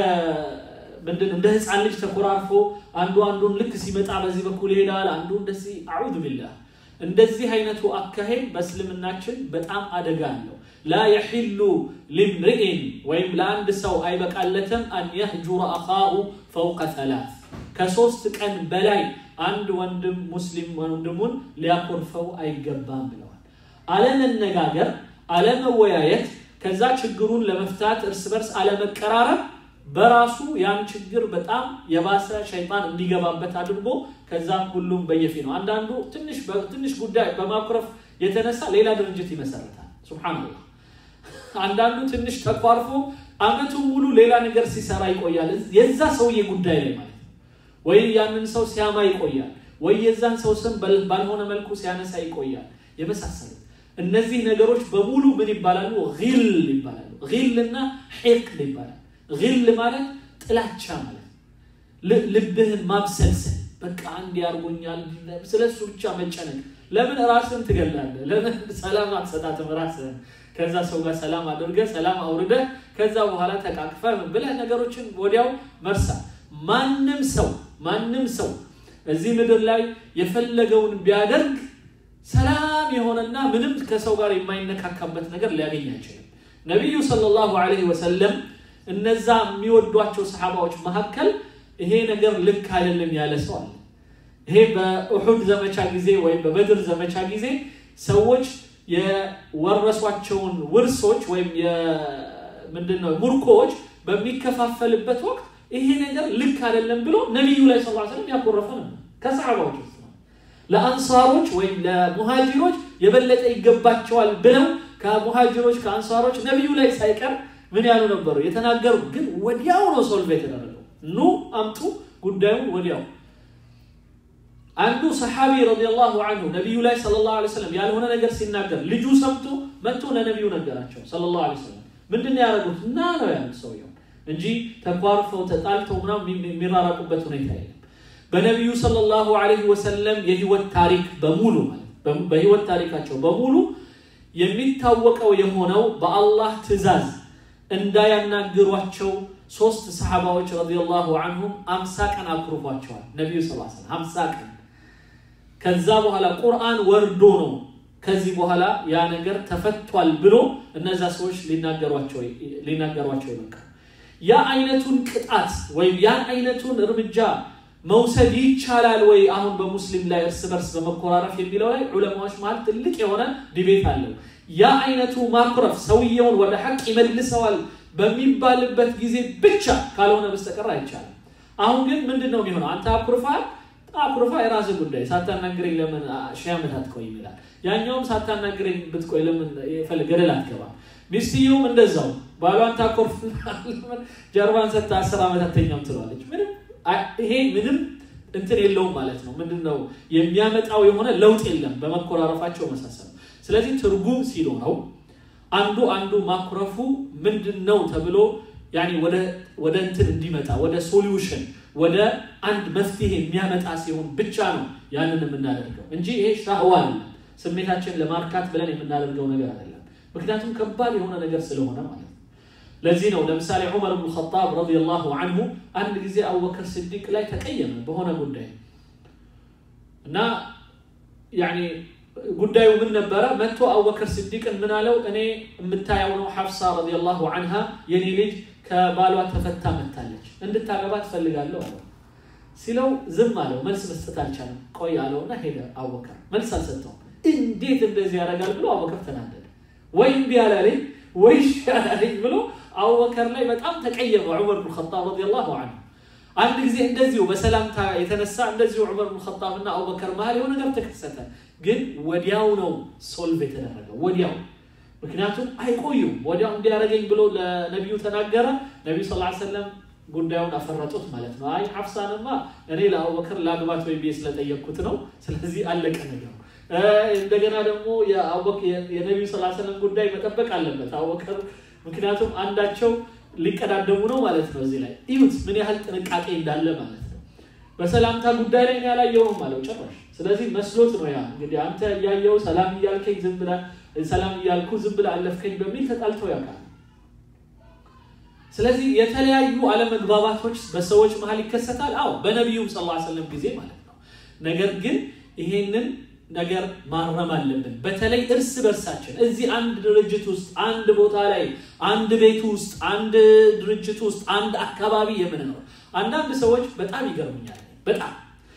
ምንድን እንደ ህፃን ልጅ ተኮራርፎ አንዱ አንዱን ልክ ሲመጣ በዚህ በኩል ይሄዳል፣ አንዱ እንደዚህ አዑዙ ቢላህ። እንደዚህ አይነቱ አካሄድ በእስልምናችን በጣም አደጋ አለው። ላ የሒሉ ሊምርኢን ወይም ለአንድ ሰው አይበቃለትም አን የህጁረ አኻሁ ፈውቀ ሰላት ከሶስት ቀን በላይ አንድ ወንድም ሙስሊም ወንድሙን ሊያኮርፈው አይገባም ብለዋል። አለመነጋገር፣ አለመወያየት፣ ከዛ ችግሩን ለመፍታት እርስ በርስ አለመቀራረብ በራሱ ያን ችግር በጣም የባሰ ሸይጣን እንዲገባበት አድርጎ ከዛም ሁሉም በየፊ ነው። አንዳንዱ ትንሽ ጉዳይ በማኩረፍ የተነሳ ሌላ ድርጅት ይመሰረታል። ሱብሓነላህ። አንዳንዱ ትንሽ ተኳርፎ አመቱን ሙሉ ሌላ ነገር ሲሰራ ይቆያል። የዛ ሰውዬ ጉዳይ ላይ ማለት ነው። ወይ ያንን ሰው ሲያማ ይቆያል፣ ወይ የዛን ሰው ስም ባልሆነ መልኩ ሲያነሳ ይቆያል። የመሳሰሉት እነዚህ ነገሮች በሙሉ ምን ይባላሉ? ጊል ይባላሉ። ጊል እና ሒቅድ ይባላል። ጊል ማለት ጥላቻ ማለት ልብህን ማብሰልሰል፣ በቃ አንድ ያርጎኛል፣ ስለሱ ብቻ መጨነቅ። ለምን ራስን ትገላለህ? ለምን ሰላም አትሰጣትም ራስህን? ከዛ ሰው ጋር ሰላም አድርገህ ሰላም አውርደህ ከዛ በኋላ ተቃቅፈህ ብለህ ነገሮችን ወዲያው መርሳት። ማንም ሰው ማንም ሰው እዚህ ምድር ላይ የፈለገውን ቢያደርግ ሰላም የሆነና ምንም ከሰው ጋር የማይነካካበት ነገር ሊያገኝ አይችልም። ነቢዩ ሰለላሁ ዐለይሂ ወሰለም እነዛ የሚወዷቸው ሰሓባዎች መካከል ይሄ ነገር ልክ አይደለም ያለ ሰው አለ። ይሄ በኡሑድ ዘመቻ ጊዜ ወይም በበድር ዘመቻ ጊዜ ሰዎች የወረሷቸውን ውርሶች ወይም ምንድነው ሙርኮዎች በሚከፋፈልበት ወቅት ይሄ ነገር ልክ አይደለም ብሎ ነቢዩ ላይ ሰለላሁ ዐለይሂ ወሰለም ያኮረፈ ነበር። ከሰሓባዎች ውስጥ ነው። ለአንሳሮች ወይም ለሙሃጅሮች የበለጠ ይገባቸዋል ብለው ከሙሃጅሮች ከአንሳሮች ነቢዩ ላይ ሳይቀር ምን ያሉ ነበሩ የተናገሩ። ግን ወዲያው ነው ሶልቭ የተደረገው። ኑ አምጡ ጉዳዩን ወዲያው። አንዱ ሰሓቢ ረዲየላሁ አንሁ ነቢዩ ላይ ሰለላሁ ዐለይሂ ወሰለም ያልሆነ ነገር ሲናገር ልጁ ሰምቶ መጥቶ ለነቢዩ ነገራቸው ሰለላሁ ዐለይሂ ወሰለም። ምንድን ነው ያደረጉት? እና ነው ያሉት ሰውየው እንጂ ተኳርፈው ተጣልተው ምናምን የሚራራቁበት ሁኔታ የለም። በነቢዩ ሰለላሁ ዐለይሂ ወሰለም የህይወት ታሪክ በሙሉ ማለት በህይወት ታሪካቸው በሙሉ የሚታወቀው የሆነው በአላህ ትዕዛዝ እንዳያናግሯቸው ሶስት ሰሓባዎች ረዲየላሁ አንሁም አምሳ ቀን አኩርፏቸዋል። ነቢዩ ስ ሰለም አምሳ ቀን ከዛ በኋላ ቁርአን ወርዶ ነው ከዚህ በኋላ ያ ነገር ተፈቷል ብሎ እነዛ ሰዎች ሊናገሯቸው ይበቃ። ያ አይነቱን ቅጣት ወይም ያን አይነቱን እርምጃ መውሰድ ይቻላል ወይ አሁን በሙስሊም ላይ እርስ በርስ በመኮራረፍ የሚለው ላይ ዑለማዎች መሀል ትልቅ የሆነ ዲቤት አለው። ያ አይነቱ ማኩረፍ ሰውየውን ወደ ሐቅ ይመልሰዋል በሚባልበት ጊዜ ብቻ ካልሆነ በስተቀር አይቻልም። አሁን ግን ምንድን ነው የሚሆነው? አንተ አኩርፋል አኩርፋ የራስህ ጉዳይ፣ ሳታናግረኝ ለምን ሺህ ዓመት አትቆይም ይላል። ያኛውም ሳታናግረኝ ብትቆይ ለምን ገደል አትገባም? ሚስትየውም እንደዛው ባሏን ታኮርፍ ጀርባን ሰጥታ አስር ዓመት አተኛም ትለዋለች። ምንም ይሄ ምንም እንትን የለውም ማለት ነው። ምንድን ነው የሚያመጣው የሆነ ለውጥ የለም በመኮራረፋቸው መሳሰል። ስለዚህ ትርጉም ሲኖረው አንዱ አንዱ ማኩረፉ ምንድን ነው ተብሎ ያኔ ወደ እንትን እንዲመጣ ወደ ሶሉሽን ወደ አንድ መፍትሄ የሚያመጣ ሲሆን ብቻ ነው ያንን የምናደርገው እንጂ ይሄ ሻህዋ አይደለም። ስሜታችን ለማርካት ብለን የምናደርገው ነገር አይደለም። ምክንያቱም ከባድ የሆነ ነገር ስለሆነ ማለት ነው። ለዚህ ነው ለምሳሌ ዑመር ብን ኸጣብ ረዲየላሁ አንሁ አንድ ጊዜ አቡበከር ስዲቅ ላይ ተቀየመ በሆነ ጉዳይ እና ያኔ ጉዳዩ ምን ነበረ? መጥቶ አቡበከር ስዲቅን ምን አለው? እኔ የምታየው ነው ሐፍሳ ረዲየላሁ አንሃ የኔ ልጅ ከባሏ ተፈታ መታለች፣ እንድታገባ ትፈልጋለሁ አለው። ሲለው ዝም አለው፣ መልስ መስጠት አልቻለም። ቆይ አለውና ሄደ። አቡበከር መልስ አልሰጠውም። እንዴት እንደዚህ ያደርጋል ብሎ አቡበከር ተናደደ። ወይ እምቢ አላለኝ ወይ እሺ አላለኝ ብሎ አቡበከር ላይ በጣም ተቀየመ ዑመር ብን ኸጣብ ረዲየላሁ አንሁ። አንድ ጊዜ እንደዚሁ በሰላምታ የተነሳ እንደዚሁ ዑመር ብን ኸጣብ እና አቡበከር መሀል የሆነ ነገር ተከሰተ። ግን ወዲያው ነው ሶልቭ የተደረገው ወዲያው። ምክንያቱም አይቆዩም። ወዲያው እንዲያደርገኝ ብሎ ለነቢዩ ተናገረ። ነቢዩ ስ ሰለም ጉዳዩን አፈረጡት ማለት ነው። አይ ሐፍሳንማ እኔ ለአቡበከር ለአግባት ወይ ብዬ ስለጠየቅኩት ነው። ስለዚህ አለቀ ነገሩ። እንደገና ደግሞ የነቢዩ ስ ሰለም ጉዳይ መጠበቅ አለበት አቡበከር፣ ምክንያቱም አንዳቸው ሊቀዳደሙ ነው ማለት ነው። እዚህ ላይ እዩት ምን ያህል ጥንቃቄ እንዳለ ማለት ነው። በሰላምታ ጉዳይ ላይ ያላየውም አለው ጭራሽ። ስለዚህ መስሎት ነው ያ እንግዲህ አንተ እያየው ሰላም እያልከኝ ዝም ብለህ ሰላም እያልኩ ዝም ብለህ አለፍከኝ በሚል ተጣልተው ያውቃል። ስለዚህ የተለያዩ አለመግባባቶች በሰዎች መሀል ይከሰታል። አዎ በነቢዩም ስ ሰለም ጊዜ ማለት ነው። ነገር ግን ይሄንን ነገር ማረም አለብን። በተለይ እርስ በርሳችን እዚህ አንድ ድርጅት ውስጥ አንድ ቦታ ላይ አንድ ቤት ውስጥ አንድ ድርጅት ውስጥ አንድ አካባቢ የምንኖር አንዳንድ ሰዎች በጣም ይገርሙኛል። በጣም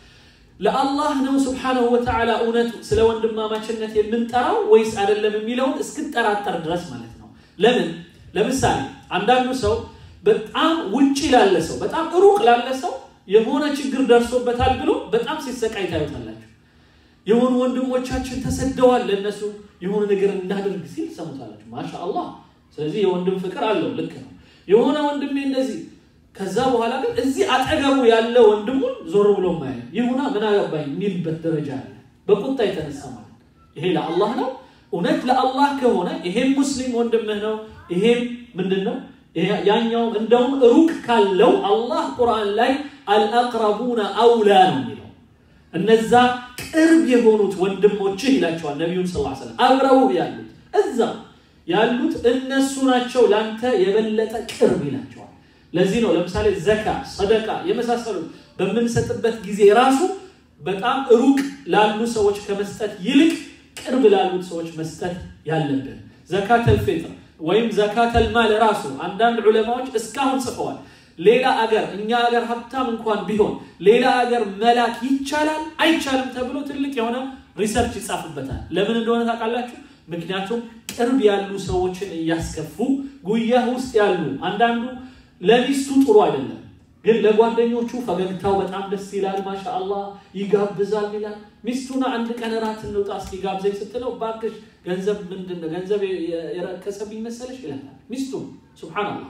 ለአላህ ነው ስብሓነሁ ወተዓላ እውነቱ ስለ ወንድማማችነት የምንጠራው ወይስ አይደለም የሚለውን እስክጠራጠር ድረስ ማለት ነው። ለምን ለምሳሌ አንዳንዱ ሰው በጣም ውጭ ላለ ሰው በጣም ሩቅ ላለ ሰው የሆነ ችግር ደርሶበታል ብሎ በጣም ሲሰቃይ ታዩታላችሁ። የሆኑ ወንድሞቻችን ተሰደዋል፣ ለእነሱ የሆነ ነገር እናደርግ ሲል ሰሙታላችሁ። ማሻ አላህ። ስለዚህ የወንድም ፍቅር አለው፣ ልክ ነው። የሆነ ወንድሜ እንደዚህ ከዛ በኋላ ግን እዚህ አጠገቡ ያለ ወንድሙን ዞር ብሎ ማየ ይሁና ምን አገባኝ የሚልበት ደረጃ አለ። በቁጣ የተነሳ ማለት ይሄ ለአላህ ነው። እውነት ለአላህ ከሆነ ይሄም ሙስሊም ወንድምህ ነው። ይሄም ምንድን ነው ያኛውም እንደውም ሩቅ ካለው አላህ ቁርአን ላይ አልአቅረቡነ አውላ ነው የሚለው እነዛ ቅርብ የሆኑት ወንድሞችህ ይላቸዋል ነቢዩን ስ ሰለም አብረው ያሉት እዛ ያሉት እነሱ ናቸው ለአንተ የበለጠ ቅርብ ይላቸዋል። ለዚህ ነው ለምሳሌ ዘካ፣ ሰደቃ የመሳሰሉት በምንሰጥበት ጊዜ ራሱ በጣም ሩቅ ላሉ ሰዎች ከመስጠት ይልቅ ቅርብ ላሉት ሰዎች መስጠት ያለብን። ዘካተል ፊጥር ወይም ዘካተል ማል ራሱ አንዳንድ ዑለማዎች እስካሁን ጽፈዋል። ሌላ አገር እኛ አገር ሀብታም እንኳን ቢሆን ሌላ አገር መላክ ይቻላል አይቻልም ተብሎ ትልቅ የሆነ ሪሰርች ይጻፍበታል። ለምን እንደሆነ ታውቃላችሁ? ምክንያቱም ቅርብ ያሉ ሰዎችን እያስከፉ ጉያ ውስጥ ያሉ አንዳንዱ ለሚስቱ ጥሩ አይደለም፣ ግን ለጓደኞቹ ፈገግታው በጣም ደስ ይላል፣ ማሻ አላህ ይጋብዛል ይላል። ሚስቱን አንድ ቀን እራት እንውጣ እስኪ ጋብዘኝ ስትለው እባክሽ ገንዘብ ምንድን ነው ገንዘብ የረከሰብኝ መሰለሽ ይላል ሚስቱ። ሱብሓነላህ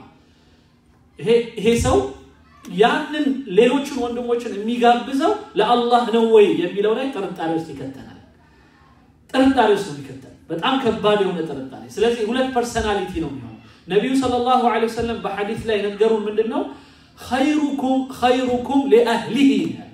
ይሄ ሰው ያንን ሌሎችን ወንድሞችን የሚጋብዘው ለአላህ ነው ወይ የሚለው ላይ ጥርጣሬ ውስጥ ይከተናል። ጥርጣሬ ውስጥ ነው የሚከተል በጣም ከባድ የሆነ ጥርጣሬ። ስለዚህ ሁለት ፐርሰናሊቲ ነው የሚሆነው። ነቢዩ ሰለላሁ ዐለይሂ ወሰለም በሐዲስ ላይ ነገሩን ምንድን ነው ኸይሩኩም ኸይሩኩም ሊአህሊሂ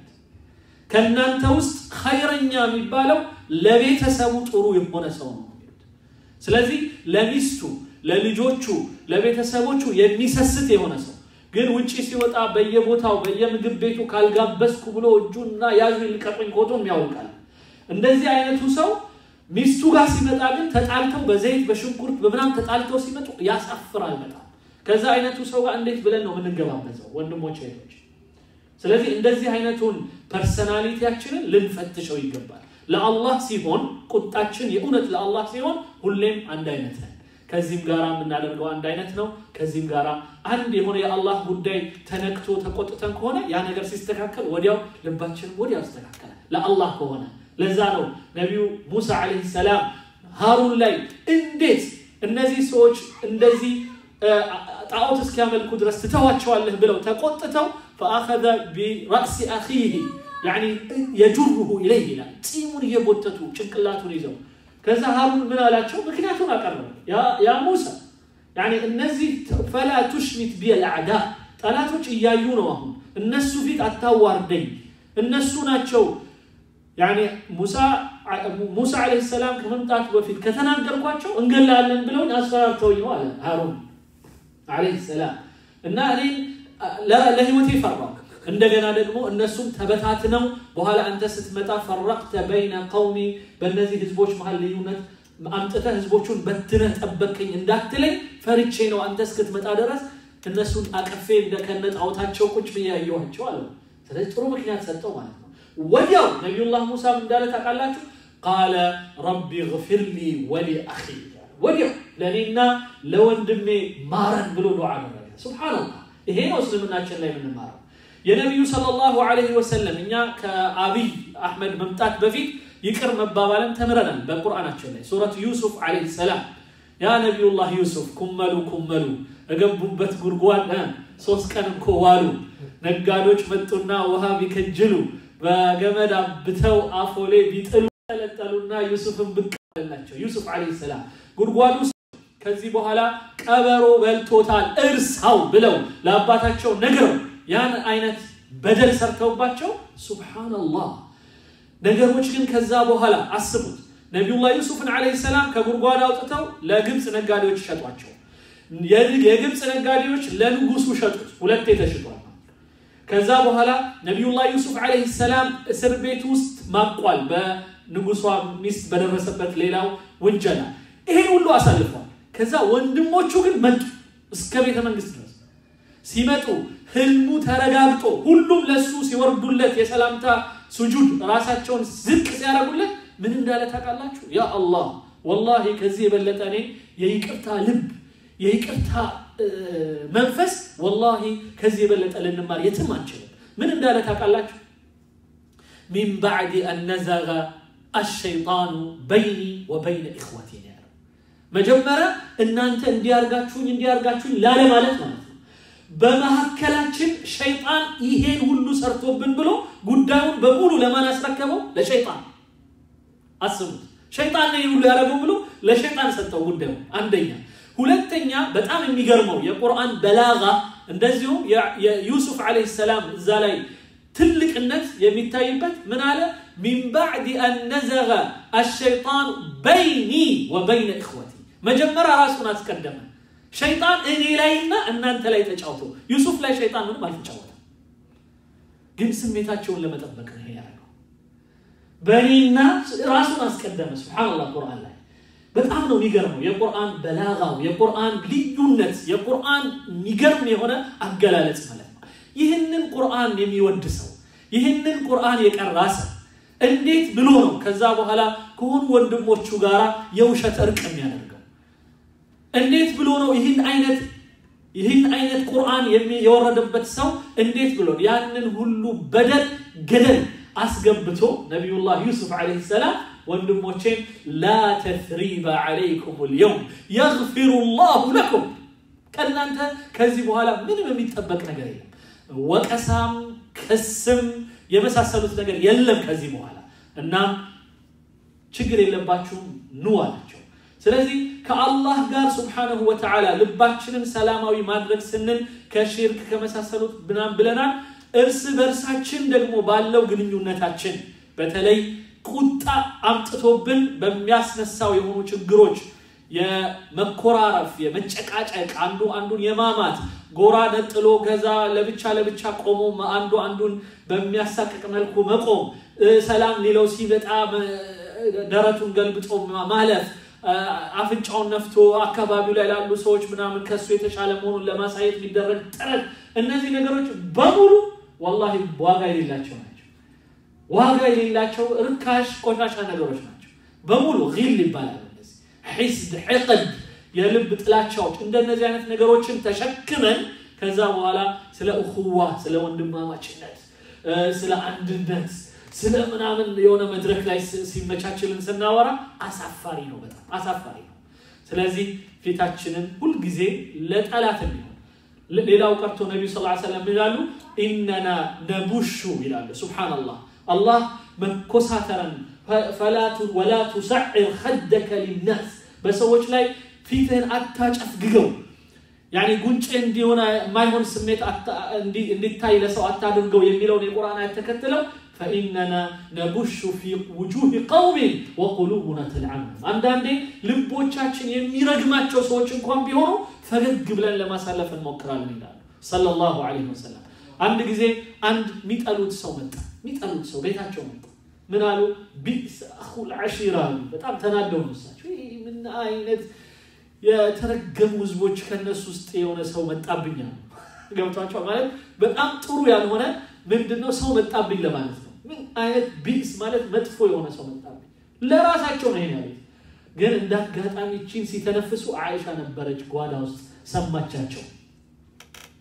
ከእናንተ ውስጥ ኸይረኛ የሚባለው ለቤተሰቡ ጥሩ የሆነ ሰው ነው። ስለዚህ ለሚስቱ ለልጆቹ ለቤተሰቦቹ የሚሰስት የሆነ ሰው ግን ውጪ ሲወጣ በየቦታው በየምግብ ቤቱ ካልጋበዝኩ ብሎ እጁና ያዙ ይልቀቁኝ ኮቶም ያውቃል። እንደዚህ አይነቱ ሰው ሚስቱ ጋር ሲመጣ ግን ተጣልተው በዘይት በሽንኩርት በምናም ተጣልተው ሲመጡ ያሳፍራል በጣም። ከዛ አይነቱ ሰው ጋር እንዴት ብለን ነው የምንገባበዘው? ወንድሞች እህቶች። ስለዚህ እንደዚህ አይነቱን ፐርሰናሊቲያችንን ልንፈትሸው ይገባል። ለአላህ ሲሆን ቁጣችን የእውነት ለአላህ ሲሆን ሁሌም አንድ አይነት ነን። ከዚህም ጋር የምናደርገው አንድ አይነት ነው። ከዚህም ጋር አንድ የሆነ የአላህ ጉዳይ ተነክቶ ተቆጥተን ከሆነ ያ ነገር ሲስተካከል ወዲያው ልባችን ወዲያው ይስተካከላል። ለአላህ ከሆነ ለዛ ነው ነቢዩ ሙሳ ዓለይሂ ሰላም ሃሩን ላይ እንዴት እነዚህ ሰዎች እንደዚህ ጣዖት እስኪያመልኩ ድረስ ትተዋቸዋለህ ብለው ተቆጥተው ፈአኸዘ ቢራእሲ አኺህ የጁሩሁ ኢለይህ ይላል። ፂሙን እየጎተቱ ጭንቅላቱን ይዘው ከዛ ሃሩን ምን አላቸው? ምክንያቱን አቀረበ። ያ ሙሳ እነዚህ ፈላ ቱሽሚት ቢል አዕዳ ጠላቶች እያዩ ነው። አሁን እነሱ ፊት አታዋርደኝ። እነሱ ናቸው ሙሳ ዓለይሂ ሰላም ከመምጣቱ በፊት ከተናገርኳቸው እንገላለን ብለውኝ አስፈራርተውኝ ነው አለ ሃሩን ዓለይሂ ሰላም። እና እኔ ለህይወቴ ፈራሁ። እንደገና ደግሞ እነሱም ተበታትነው በኋላ አንተ ስትመጣ ፈረቅተ በይነ ቀውሚ በእነዚህ ህዝቦች መሀል ልዩነት አምጥተህ ህዝቦቹን በትነህ ጠበቅኝ እንዳትለኝ ፈርቼ ነው አንተ እስክትመጣ ድረስ እነሱን አቀፌ እንደከነ ጣዖታቸው ቁጭ ብዬ ያየኋቸው አለ። ስለዚህ ጥሩ ምክንያት ሰጠው ማለት ነው። ወዲያው ነቢዩላህ ሙሳም እንዳለ ታውቃላችሁ፣ ቃለ ረቢ ግፊር ሊ ወሊ አኺ ወዲያው ለእኔና ለወንድሜ ማረን ብሎ ዱዓ አደረገ። ሱብሓነላህ ይሄ ነው እስልምናችን ላይ የምንማረው። የነቢዩ ሰለላሁ ዐለይሂ ወሰለም እኛ ከአብይ አሕመድ መምጣት በፊት ይቅር መባባልን ተምረናል በቁርአናችን ላይ ሱረት ዩሱፍ ዐለይሂ ሰላም ያ ነቢዩላህ ዩሱፍ ኩመሉ ኩመሉ እገቡበት ጉድጓድ ሶስት ቀን እኮ ዋሉ ነጋዴዎች መጡና ውሃ ቢከጅሉ በገመድ አብተው አፎሌ ቢጥሉ ጠለጠሉና ዩሱፍን ብቅ አለላቸው ዩሱፍ ዐለይሂ ሰላም ጉድጓድ ውስጥ ከዚህ በኋላ ቀበሮ በልቶታል እርሳው ብለው ለአባታቸው ነግረው ያን አይነት በደል ሰርተውባቸው ሱብሓነላህ ነገሮች ግን ከዛ በኋላ አስቡት ነቢዩላህ ዩሱፍን ዐለይሂ ሰላም ከጉድጓድ አውጥተው ለግብፅ ነጋዴዎች ሸጧቸው የግብፅ ነጋዴዎች ለንጉሱ ሸጡት ሁለቴ ተሽጧል ከዛ በኋላ ነቢዩላህ ዩሱፍ ዐለይሂ ሰላም እስር ቤት ውስጥ ማቋል በንጉሷ ሚስት በደረሰበት ሌላው ውንጀላ ይሄን ሁሉ አሳልፏል ከዛ ወንድሞቹ ግን መጡ እስከ ቤተ መንግስት ድረስ ሲመጡ ህልሙ ተረጋግጦ ሁሉም ለሱ ሲወርዱለት የሰላምታ ሱጁድ ራሳቸውን ዝቅ ሲያደርጉለት ምን እንዳለ ታውቃላችሁ ያ አላህ ወላሂ ከዚህ የበለጠ እኔ የይቅርታ ልብ የይቅርታ መንፈስ ወላሂ ከዚህ የበለጠ ልንማር የትም አንችልም ምን እንዳለ ታውቃላችሁ ሚን ባዕድ አን ነዘገ አሸይጣኑ በይኒ ወበይነ ኢኽወቲ ነው ያለው መጀመሪያ እናንተ እንዲያርጋችሁኝ እንዲያርጋችሁኝ ላለ ማለት ማለት ነው በመካከላችን ሸይጣን ይሄን ሁሉ ሰርቶብን ብሎ ጉዳዩን በሙሉ ለማን አስረከበው ለሸይጣን አስቡት ሸይጣን ነው ሁሉ ያደረገው ብሎ ለሸይጣን ሰጠው ጉዳዩ አንደኛ ሁለተኛ በጣም የሚገርመው የቁርአን በላጋ እንደዚሁም የዩሱፍ ዓለይሂ ሰላም እዛ ላይ ትልቅነት የሚታይበት ምን አለ ሚን ባዕድ አን ነዘገ አሸይጣን በይኒ ወበይነ እኽወቲ መጀመሪያ ራሱን አስቀደመ ሸይጣን እኔ ላይና እናንተ ላይ ተጫውቶ ዩሱፍ ላይ ሸይጣን ምንም አልተጫወተም ግን ስሜታቸውን ለመጠበቅ ነው ያደረገው በእኔና ራሱን አስቀደመ ስብሓንላህ ቁርአን ላይ በጣም ነው የሚገርመው የቁርአን በላጋው የቁርአን ልዩነት የቁርአን የሚገርም የሆነ አገላለጽ ማለት ነው ይህንን ቁርአን የሚወድ ሰው ይህንን ቁርአን የቀራ ሰው እንዴት ብሎ ነው ከዛ በኋላ ከሆኑ ወንድሞቹ ጋር የውሸት እርቅ የሚያደርገው እንዴት ብሎ ነው ይህን አይነት ይህን አይነት ቁርአን የወረደበት ሰው እንዴት ብሎ ያንን ሁሉ በደል ገደል አስገብቶ ነቢዩላህ ዩሱፍ ዓለይሂ ሰላም ወንድሞቼን ላ ተትሪበ ዓለይኩም ልየውም የግፊሩ ላሁ ለኩም ከእናንተ ከዚህ በኋላ ምንም የሚጠበቅ ነገር የለም ወቀሳም ክስም የመሳሰሉት ነገር የለም ከዚህ በኋላ እናም ችግር የለባችሁም ኑ አላቸው ስለዚህ ከአላህ ጋር ስብሓንሁ ወተዓላ ልባችንን ሰላማዊ ማድረግ ስንል ከሽርክ ከመሳሰሉት ብናም ብለናል እርስ በርሳችን ደግሞ ባለው ግንኙነታችን በተለይ ቁጣ አምጥቶብን በሚያስነሳው የሆኑ ችግሮች የመኮራረፍ የመጨቃጨቅ አንዱ አንዱን የማማት ጎራ ነጥሎ ከዛ ለብቻ ለብቻ ቆሞ አንዱ አንዱን በሚያሳቅቅ መልኩ መቆም ሰላም ሊለው ሲመጣ ደረቱን ገልብጦ ማለፍ አፍንጫውን ነፍቶ አካባቢው ላይ ላሉ ሰዎች ምናምን ከሱ የተሻለ መሆኑን ለማሳየት የሚደረግ ጥረት እነዚህ ነገሮች በሙሉ ወላሂ ዋጋ የሌላቸው ናቸው ዋጋ የሌላቸው ርካሽ ቆሻሻ ነገሮች ናቸው በሙሉ ጊል ይባላል እነዚህ ሒስድ ሕቅድ የልብ ጥላቻዎች እንደነዚህ አይነት ነገሮችን ተሸክመን ከዛ በኋላ ስለ እኹዋ ስለ ወንድማማችነት ስለ አንድነት ስለ ምናምን የሆነ መድረክ ላይ ሲመቻችልን ስናወራ አሳፋሪ ነው በጣም አሳፋሪ ነው ስለዚህ ፊታችንን ሁልጊዜ ለጠላት የሚሆን ሌላው ቀርቶ ነቢዩ ስ ሰለም ይላሉ ኢነና ነቡሹ ይላሉ ስብሓንላህ አላህ መኮሳተረን ወላ ቱሰዕር ኸደከ ሊናስ በሰዎች ላይ ፊትህን አታጨፍግገው ያኒ ጉንጭ እንዲሆነ የማይሆን ስሜት እንዲታይ ለሰው አታድርገው የሚለውን የቁርአን አያት ተከትለው ፈኢነና ነቡሹ ፊ ውጁህ ቀውሚን ወቁሉቡና ተልዓኑ አንዳንዴ ልቦቻችን የሚረግማቸው ሰዎች እንኳን ቢሆኑ ፈገግ ብለን ለማሳለፍ እንሞክራለን ይላሉ ሰለላሁ ዐለይሂ ወሰለም አንድ ጊዜ አንድ የሚጠሉት ሰው መጣ የሚጠሉት ሰው ቤታቸው መጣ ምን አሉ ቢስ አኹል ዐሺራ አሉ በጣም ተናደው ነው እሳቸው ምን አይነት የተረገሙ ህዝቦች ከነሱ ውስጥ የሆነ ሰው መጣብኝ አሉ ገብቷቸው ማለት በጣም ጥሩ ያልሆነ ምንድነው ሰው መጣብኝ ለማለት ነው ምን አይነት ቢስ ማለት መጥፎ የሆነ ሰው መጣብኝ ለራሳቸው ነው ይሄን ያሉት ግን እንደ አጋጣሚ ቺን ሲተነፍሱ አይሻ ነበረች ጓዳ ውስጥ ሰማቻቸው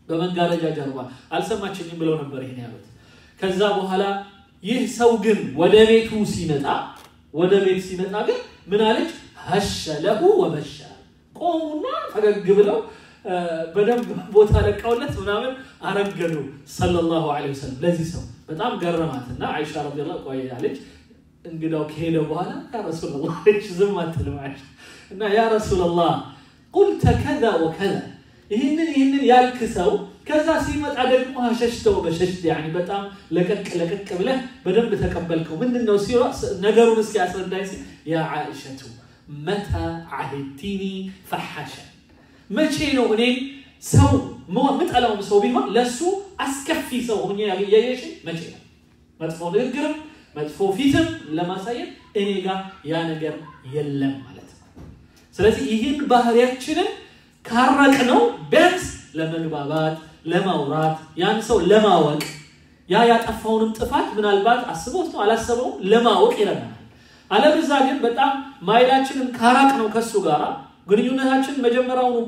በመጋረጃ ጀርባ አልሰማችኝም ብለው ነበር ይሄን ያሉት። ከዛ በኋላ ይህ ሰው ግን ወደ ቤቱ ሲመጣ ወደ ቤት ሲመጣ ግን ምን አለች? ሀሸ ለሁ ወበሻ ቆሙና ፈገግ ብለው በደንብ ቦታ ለቃውለት ምናምን አረገዱ ሰለላሁ ዐለይሂ ወሰለም። ለዚህ ሰው በጣም ገረማትና አይሻ ረዲየላሁ ቆይ አለች። እንግዳው ከሄደ በኋላ ያ ረሱላህ አለች። ዝም አትልም አይሻ እና ያ ረሱላህ ቁልተ ከዛ ወከዛ ይህንን ይህንን ያልክ ሰው ከዛ ሲመጣ ደግሞ ሸሽተው በሸሽት ያኒ በጣም ለቀቅ ለቀቅ ብለህ በደንብ ተቀበልከው። ምንድን ነው ሲ ነገሩን እስኪ አስረዳኝ ሲል ያ ዓኢሸቱ መታ ዓሂድቲኒ ፈሓሸን መቼ ነው እኔ ሰው ምጠላውም ሰው ቢሆን ለእሱ አስከፊ ሰው ሆኜ ያየሽ መቼ ነው? መጥፎ ንግግርም መጥፎ ፊትም ለማሳየት እኔ ጋር ያ ነገር የለም ማለት ነው። ስለዚህ ይህን ባህሪያችንን ካረቅ ነው ቢያንስ ለመግባባት ለማውራት ያን ሰው ለማወቅ ያ ያጠፋውንም ጥፋት ምናልባት አስበውት ነው አላሰበውም ለማወቅ ይረዳናል። አለበዛ ግን በጣም ማይላችንን ካራቅ ነው ከሱ ጋር ግንኙነታችን መጀመሪያውኑ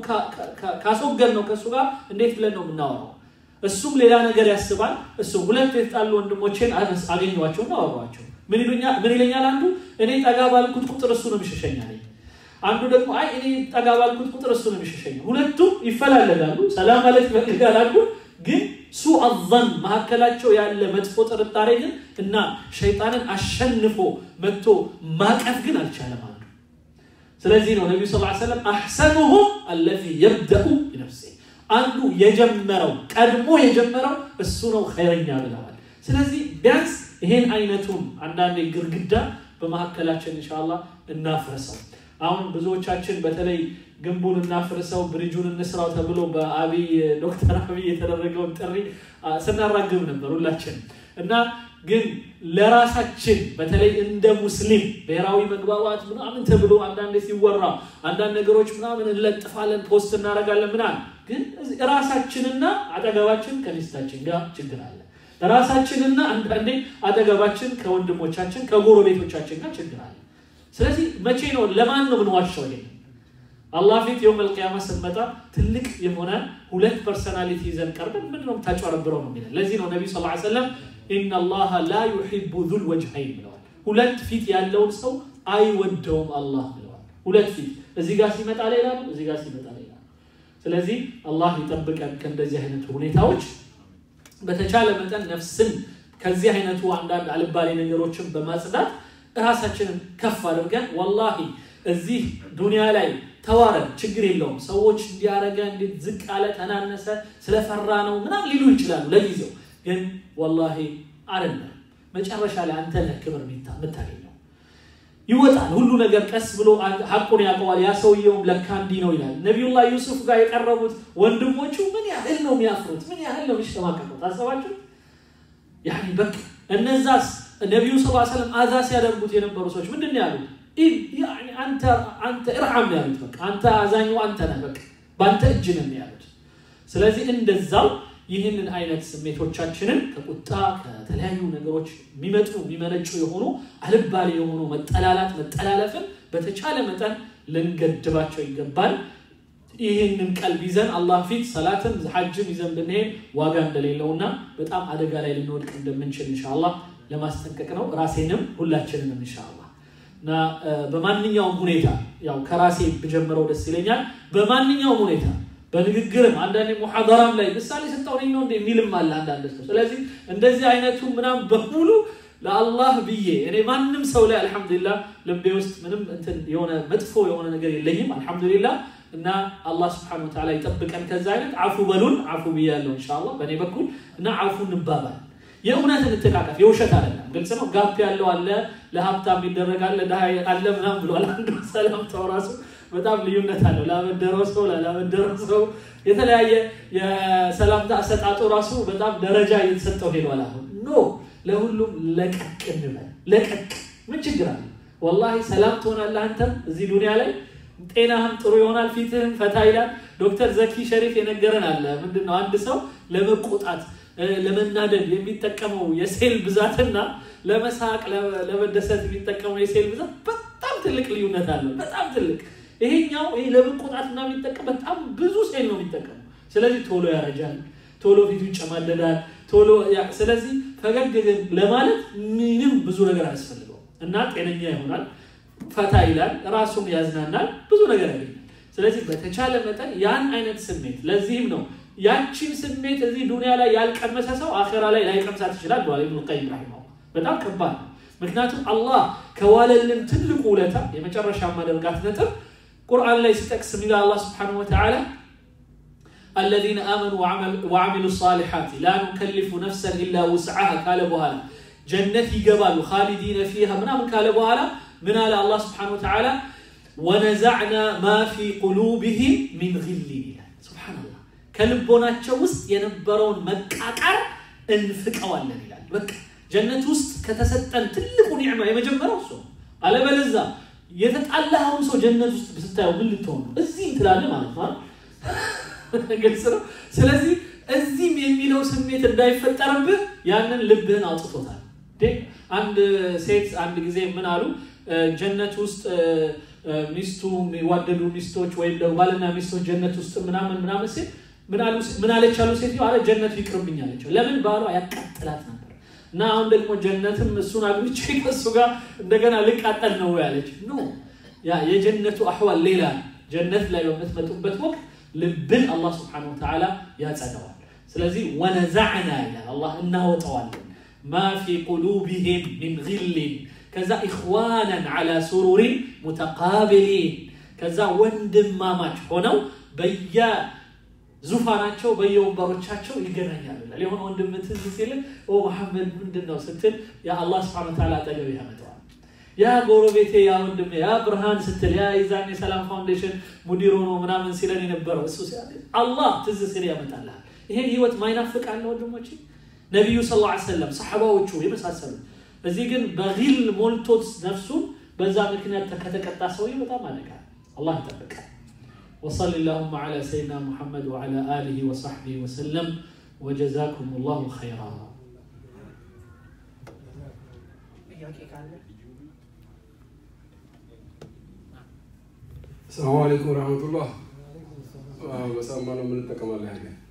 ካስወገድ ነው ከእሱ ጋር እንዴት ብለን ነው የምናወራው? እሱም ሌላ ነገር ያስባል። እሱ ሁለት የተጣሉ ወንድሞቼን አገኘኋቸው እና አወሯቸው። ምን ይለኛል? አንዱ እኔ ጠጋ ባልኩት ቁጥር እሱ ነው የሚሸሸኛል። አንዱ ደግሞ አይ እኔ ጠጋ ባልኩት ቁጥር እሱ ነው የሚሸሸኛል። ሁለቱም ይፈላለጋሉ፣ ሰላም ማለት ይፈልጋል። አንዱ ግን ሱ አዘን መካከላቸው ያለ መጥፎ ጥርጣሬ ግን እና ሸይጣንን አሸንፎ መጥቶ ማቀፍ ግን አልቻለም። አንዱ ስለዚህ ነው ነቢዩ ስ ሰለም አሕሰኑሁም አለዚ የብደኡ ቢነፍሴ አንዱ የጀመረው ቀድሞ የጀመረው እሱ ነው ኸይረኛ ብለዋል። ስለዚህ ቢያንስ ይሄን አይነቱን አንዳንዴ ግርግዳ በመካከላችን ኢንሻአላህ እናፍርሰው። አሁን ብዙዎቻችን በተለይ ግንቡን እናፍርሰው ብሪጁን እንስራው ተብሎ በአብይ ዶክተር አብይ የተደረገውን ጥሪ ስናራግብ ነበር ሁላችን እና ግን ለራሳችን በተለይ እንደ ሙስሊም ብሔራዊ መግባባት ምናምን ተብሎ አንዳንድ ሲወራ አንዳንድ ነገሮች ምናምን እንለጥፋለን፣ ፖስት እናደርጋለን ምናምን። ግን ራሳችንና አጠገባችን ከሚስታችን ጋር ችግር አለ። ራሳችንና አንዳንዴ አጠገባችን ከወንድሞቻችን ከጎረቤቶቻችን ጋር ችግር አለ። ስለዚህ መቼ ነው ለማን ነው ምንዋሻው? ይሄ አላህ ፊት የውም አልቅያማ ስንመጣ ትልቅ የሆነ ሁለት ፐርሰናሊቲ ይዘን ቀርበን ምንድን ነው የምታጨረብረው ነው የሚለን። ለዚህ ነው ነቢዩ ሰለላሁ ዐለይሂ ወሰለም ኢነ አላህ ላ ዩሒቡ ዙል ወጅሀይን ብለዋል። ሁለት ፊት ያለውን ሰው አይወደውም አላህ ብለዋል። ሁለት ፊት እዚህ ጋር ሲመጣ ሌላ ነው፣ እዚህ ጋር ሲመጣ ሌላ ነው። ስለዚህ አላህ ይጠብቀን ከእንደዚህ አይነቱ ሁኔታዎች። በተቻለ መጠን ነፍስን ከዚህ አይነቱ አንዳንድ አልባሌ ነገሮችን በማጽዳት ራሳችንን ከፍ አድርገን ወላሂ እዚህ ዱንያ ላይ ተዋረድ ችግር የለውም። ሰዎች እንዲያረገ እንዴት ዝቅ አለ ተናነሰ ስለፈራ ነው ምናምን ሊሉ ይችላሉ ለጊዜው ግን ወላሂ አይደለም። መጨረሻ ላይ አንተ ነህ ክብር የምታገኘው። ይወጣል ሁሉ ነገር ቀስ ብሎ ሐቁን ያውቀዋል። ያ ሰውየውም ለካ እንዲህ ነው ይላል። ነቢዩላህ ዩሱፍ ጋር የቀረቡት ወንድሞቹ ምን ያህል ነው የሚያፍሩት? ምን ያህል ነው የሚሸማቀቁት? አሰባችሁ? ያኔ በቃ እነዛስ ነቢዩ ስ ሰለም አዛ ሲያደርጉት የነበሩ ሰዎች ምንድን ነው ያሉት? አንተ እርሐም ነው ያሉት። በቃ አንተ አዛኙ አንተ ነህ፣ በቃ በአንተ እጅ ነው ያሉት። ስለዚህ እንደዛው ይህንን አይነት ስሜቶቻችንን ከቁጣ ከተለያዩ ነገሮች የሚመጡ የሚመነጩ የሆኑ አልባሌ የሆኑ መጠላላት መጠላለፍን በተቻለ መጠን ልንገድባቸው ይገባል። ይህንን ቀልብ ይዘን አላህ ፊት ሰላትን ሐጅም ይዘን ብንሄድ ዋጋ እንደሌለውና በጣም አደጋ ላይ ልንወድቅ እንደምንችል ኢንሻአላህ ለማስጠንቀቅ ነው። ራሴንም ሁላችንንም ኢንሻአላህ እና በማንኛውም ሁኔታ ያው ከራሴ ብጀምረው ደስ ይለኛል። በማንኛውም ሁኔታ በንግግርም አንዳንዴ ሙሐደራም ላይ ምሳሌ ሰጠው ነኝ ነው የሚልም አለ አንዳንድ ሰው። ስለዚህ እንደዚህ አይነቱ ምናምን በሙሉ ለአላህ ብዬ እኔ ማንም ሰው ላይ አልሐምዱሊላህ ልቤ ውስጥ ምንም እንትን የሆነ መጥፎ የሆነ ነገር የለኝም አልሐምዱሊላህ። እና አላህ ስብሐነሁ ወተዓላ ይጠብቀን ከዛ አይነት አፉ በሉን አፉ ብያለሁ ኢንሻአላህ በእኔ በኩል እና አፉ እንባባል። የእውነት እንተቃቀፍ፣ የውሸት አይደለም። ግልጽ ነው። ጋፕ ያለው አለ፣ ለሀብታም ይደረጋል፣ ለድሃ አለ ምናምን ብሏል። አንዱ ሰላምታው ራሱ በጣም ልዩነት አለው። ላበደረው ሰው ላላበደረው ሰው የተለያየ የሰላምታ አሰጣጡ ራሱ በጣም ደረጃ እየተሰጠው ሄዷል። አሁን ኖ ለሁሉም ለቀቅ እንበል። ለቀቅ ምን ችግር አለ? ወላሂ ሰላም ትሆናለህ አንተም እዚህ ዱንያ ላይ ጤናህም ጥሩ ይሆናል፣ ፊትህም ፈታ ይላል። ዶክተር ዘኪ ሸሪፍ የነገረን አለ ምንድን ነው አንድ ሰው ለመቆጣት ለመናደድ የሚጠቀመው የሴል ብዛትና ለመሳቅ ለመደሰት የሚጠቀመው የሴል ብዛት በጣም ትልቅ ልዩነት አለው። በጣም ትልቅ ይሄኛው ይሄ ለመቆጣትና የሚጠቀም በጣም ብዙ ሴል ነው የሚጠቀመው። ስለዚህ ቶሎ ያረጃል፣ ቶሎ ፊቱ ይጨማደዳል፣ ቶሎ ስለዚህ ፈገግ ግን ለማለት ምንም ብዙ ነገር አያስፈልገው እና ጤነኛ ይሆናል፣ ፈታ ይላል፣ ራሱን ያዝናናል፣ ብዙ ነገር ያገኛል። ስለዚህ በተቻለ መጠን ያን አይነት ስሜት ለዚህም ነው ያቺን ስሜት እዚህ ዱንያ ላይ ያልቀመሰ ሰው አኼራ ላይ ላይቀምሳት ይችላል ብሏል ኢብኑ ቀይም ረሂመሁላህ። በጣም ከባድ ነው። ምክንያቱም አላህ ከዋለልን ትልቁ ውለታ የመጨረሻ ማደርጋት ነጥብ ቁርአን ላይ ሲጠቅስ የሚለው አላህ ስብሓነሁ ወተዓላ አለዚነ አመኑ ወዓሚሉ ሳሊሓት ላ ኑከሊፉ ነፍሰን ኢላ ውስዓሃ ካለ በኋላ ጀነት ይገባሉ ካሊዲነ ፊሃ ምናምን ካለ በኋላ ምን አለ አላህ ስብሓነሁ ወተዓላ ወነዛዕና ማ ፊ ቁሉብህም ሚን ግሊን ይላል። ሱብሓነላህ ከልቦናቸው ውስጥ የነበረውን መቃቃር እንፍቀዋለን ይላል። በቃ ጀነት ውስጥ ከተሰጠን ትልቁ ኒዕማ የመጀመሪያው እሱ ነው። አለበለዛ የተጣላኸውን ሰው ጀነት ውስጥ ስታየው ምን ልትሆን ነው? እዚህ ትላለህ ማለት ነው። ግልጽ ነው። ስለዚህ እዚህም የሚለው ስሜት እንዳይፈጠርብህ ያንን ልብህን አውጥቶታል። አንድ ሴት አንድ ጊዜ ምን አሉ ጀነት ውስጥ ሚስቱ የሚዋደዱ ሚስቶች ወይም ደግሞ ባልና ሚስቶች ጀነት ውስጥ ምናምን ምናምን ሴት ምን አለች አሉ ሴትዮ አለ ጀነቱ ይቅርብኝ አለችው። ለምን ባሏ ያቃጥላት ነበር እና አሁን ደግሞ ጀነትም እሱን አግብቼ ከእሱ ጋር እንደገና ልቃጠል ነው ያለች። ኖ ያ የጀነቱ አህዋል ሌላ ነው። ጀነት ላይ በምትመጡበት ወቅት ልብን አላህ ስብሐነሁ ወተዓላ ያጸደዋል። ስለዚህ ወነዛዕና ይላል አላህ እናወጠዋለን ማ ፊ ቁሉቢሂም ሚን ግሊን ከዛ ኢኽዋናን ዓላ ሱሩሪን ሙተቃቢሊን ከዛ ወንድማማች ሆነው በየዙፋናቸው በየወንበሮቻቸው ይገናኛሉ ይላል። የሆነ ወንድም ትዝ ሲል ኦ መሐመድ ምንድን ነው ስትል የአላህ ስብሐነሁ ወተዓላ አጠገብ ያመጣዋል። ያ ጎረቤቴ ያ ወንድሜ ያ ብርሃን ስትል ያ የዛን የሰላም ፋውንዴሽን ሙዲር ሆኖ ምናምን ሲለን የነበረው እሱ አላህ ትዝ ሲል ያመጣልሃል። ይሄን ህይወት ማይናፍቅ አለ ወንድሞቼ? ነቢዩ ሰለላሁ ዐለይሂ ወሰለም ሰሐባዎቹ የመሳሰሉ እዚህ ግን በጊል ሞልቶት ነፍሱን በዛ ምክንያት ከተቀጣ ሰውዬ በጣም አደጋ አላህ ይጠብቃል። وصل اللهم على سيدنا محمد وعلى آله وصحبه وسلم وجزاكم الله خيرا السلام عليكم ورحمة الله በሳማ ነው የምንጠቀማለን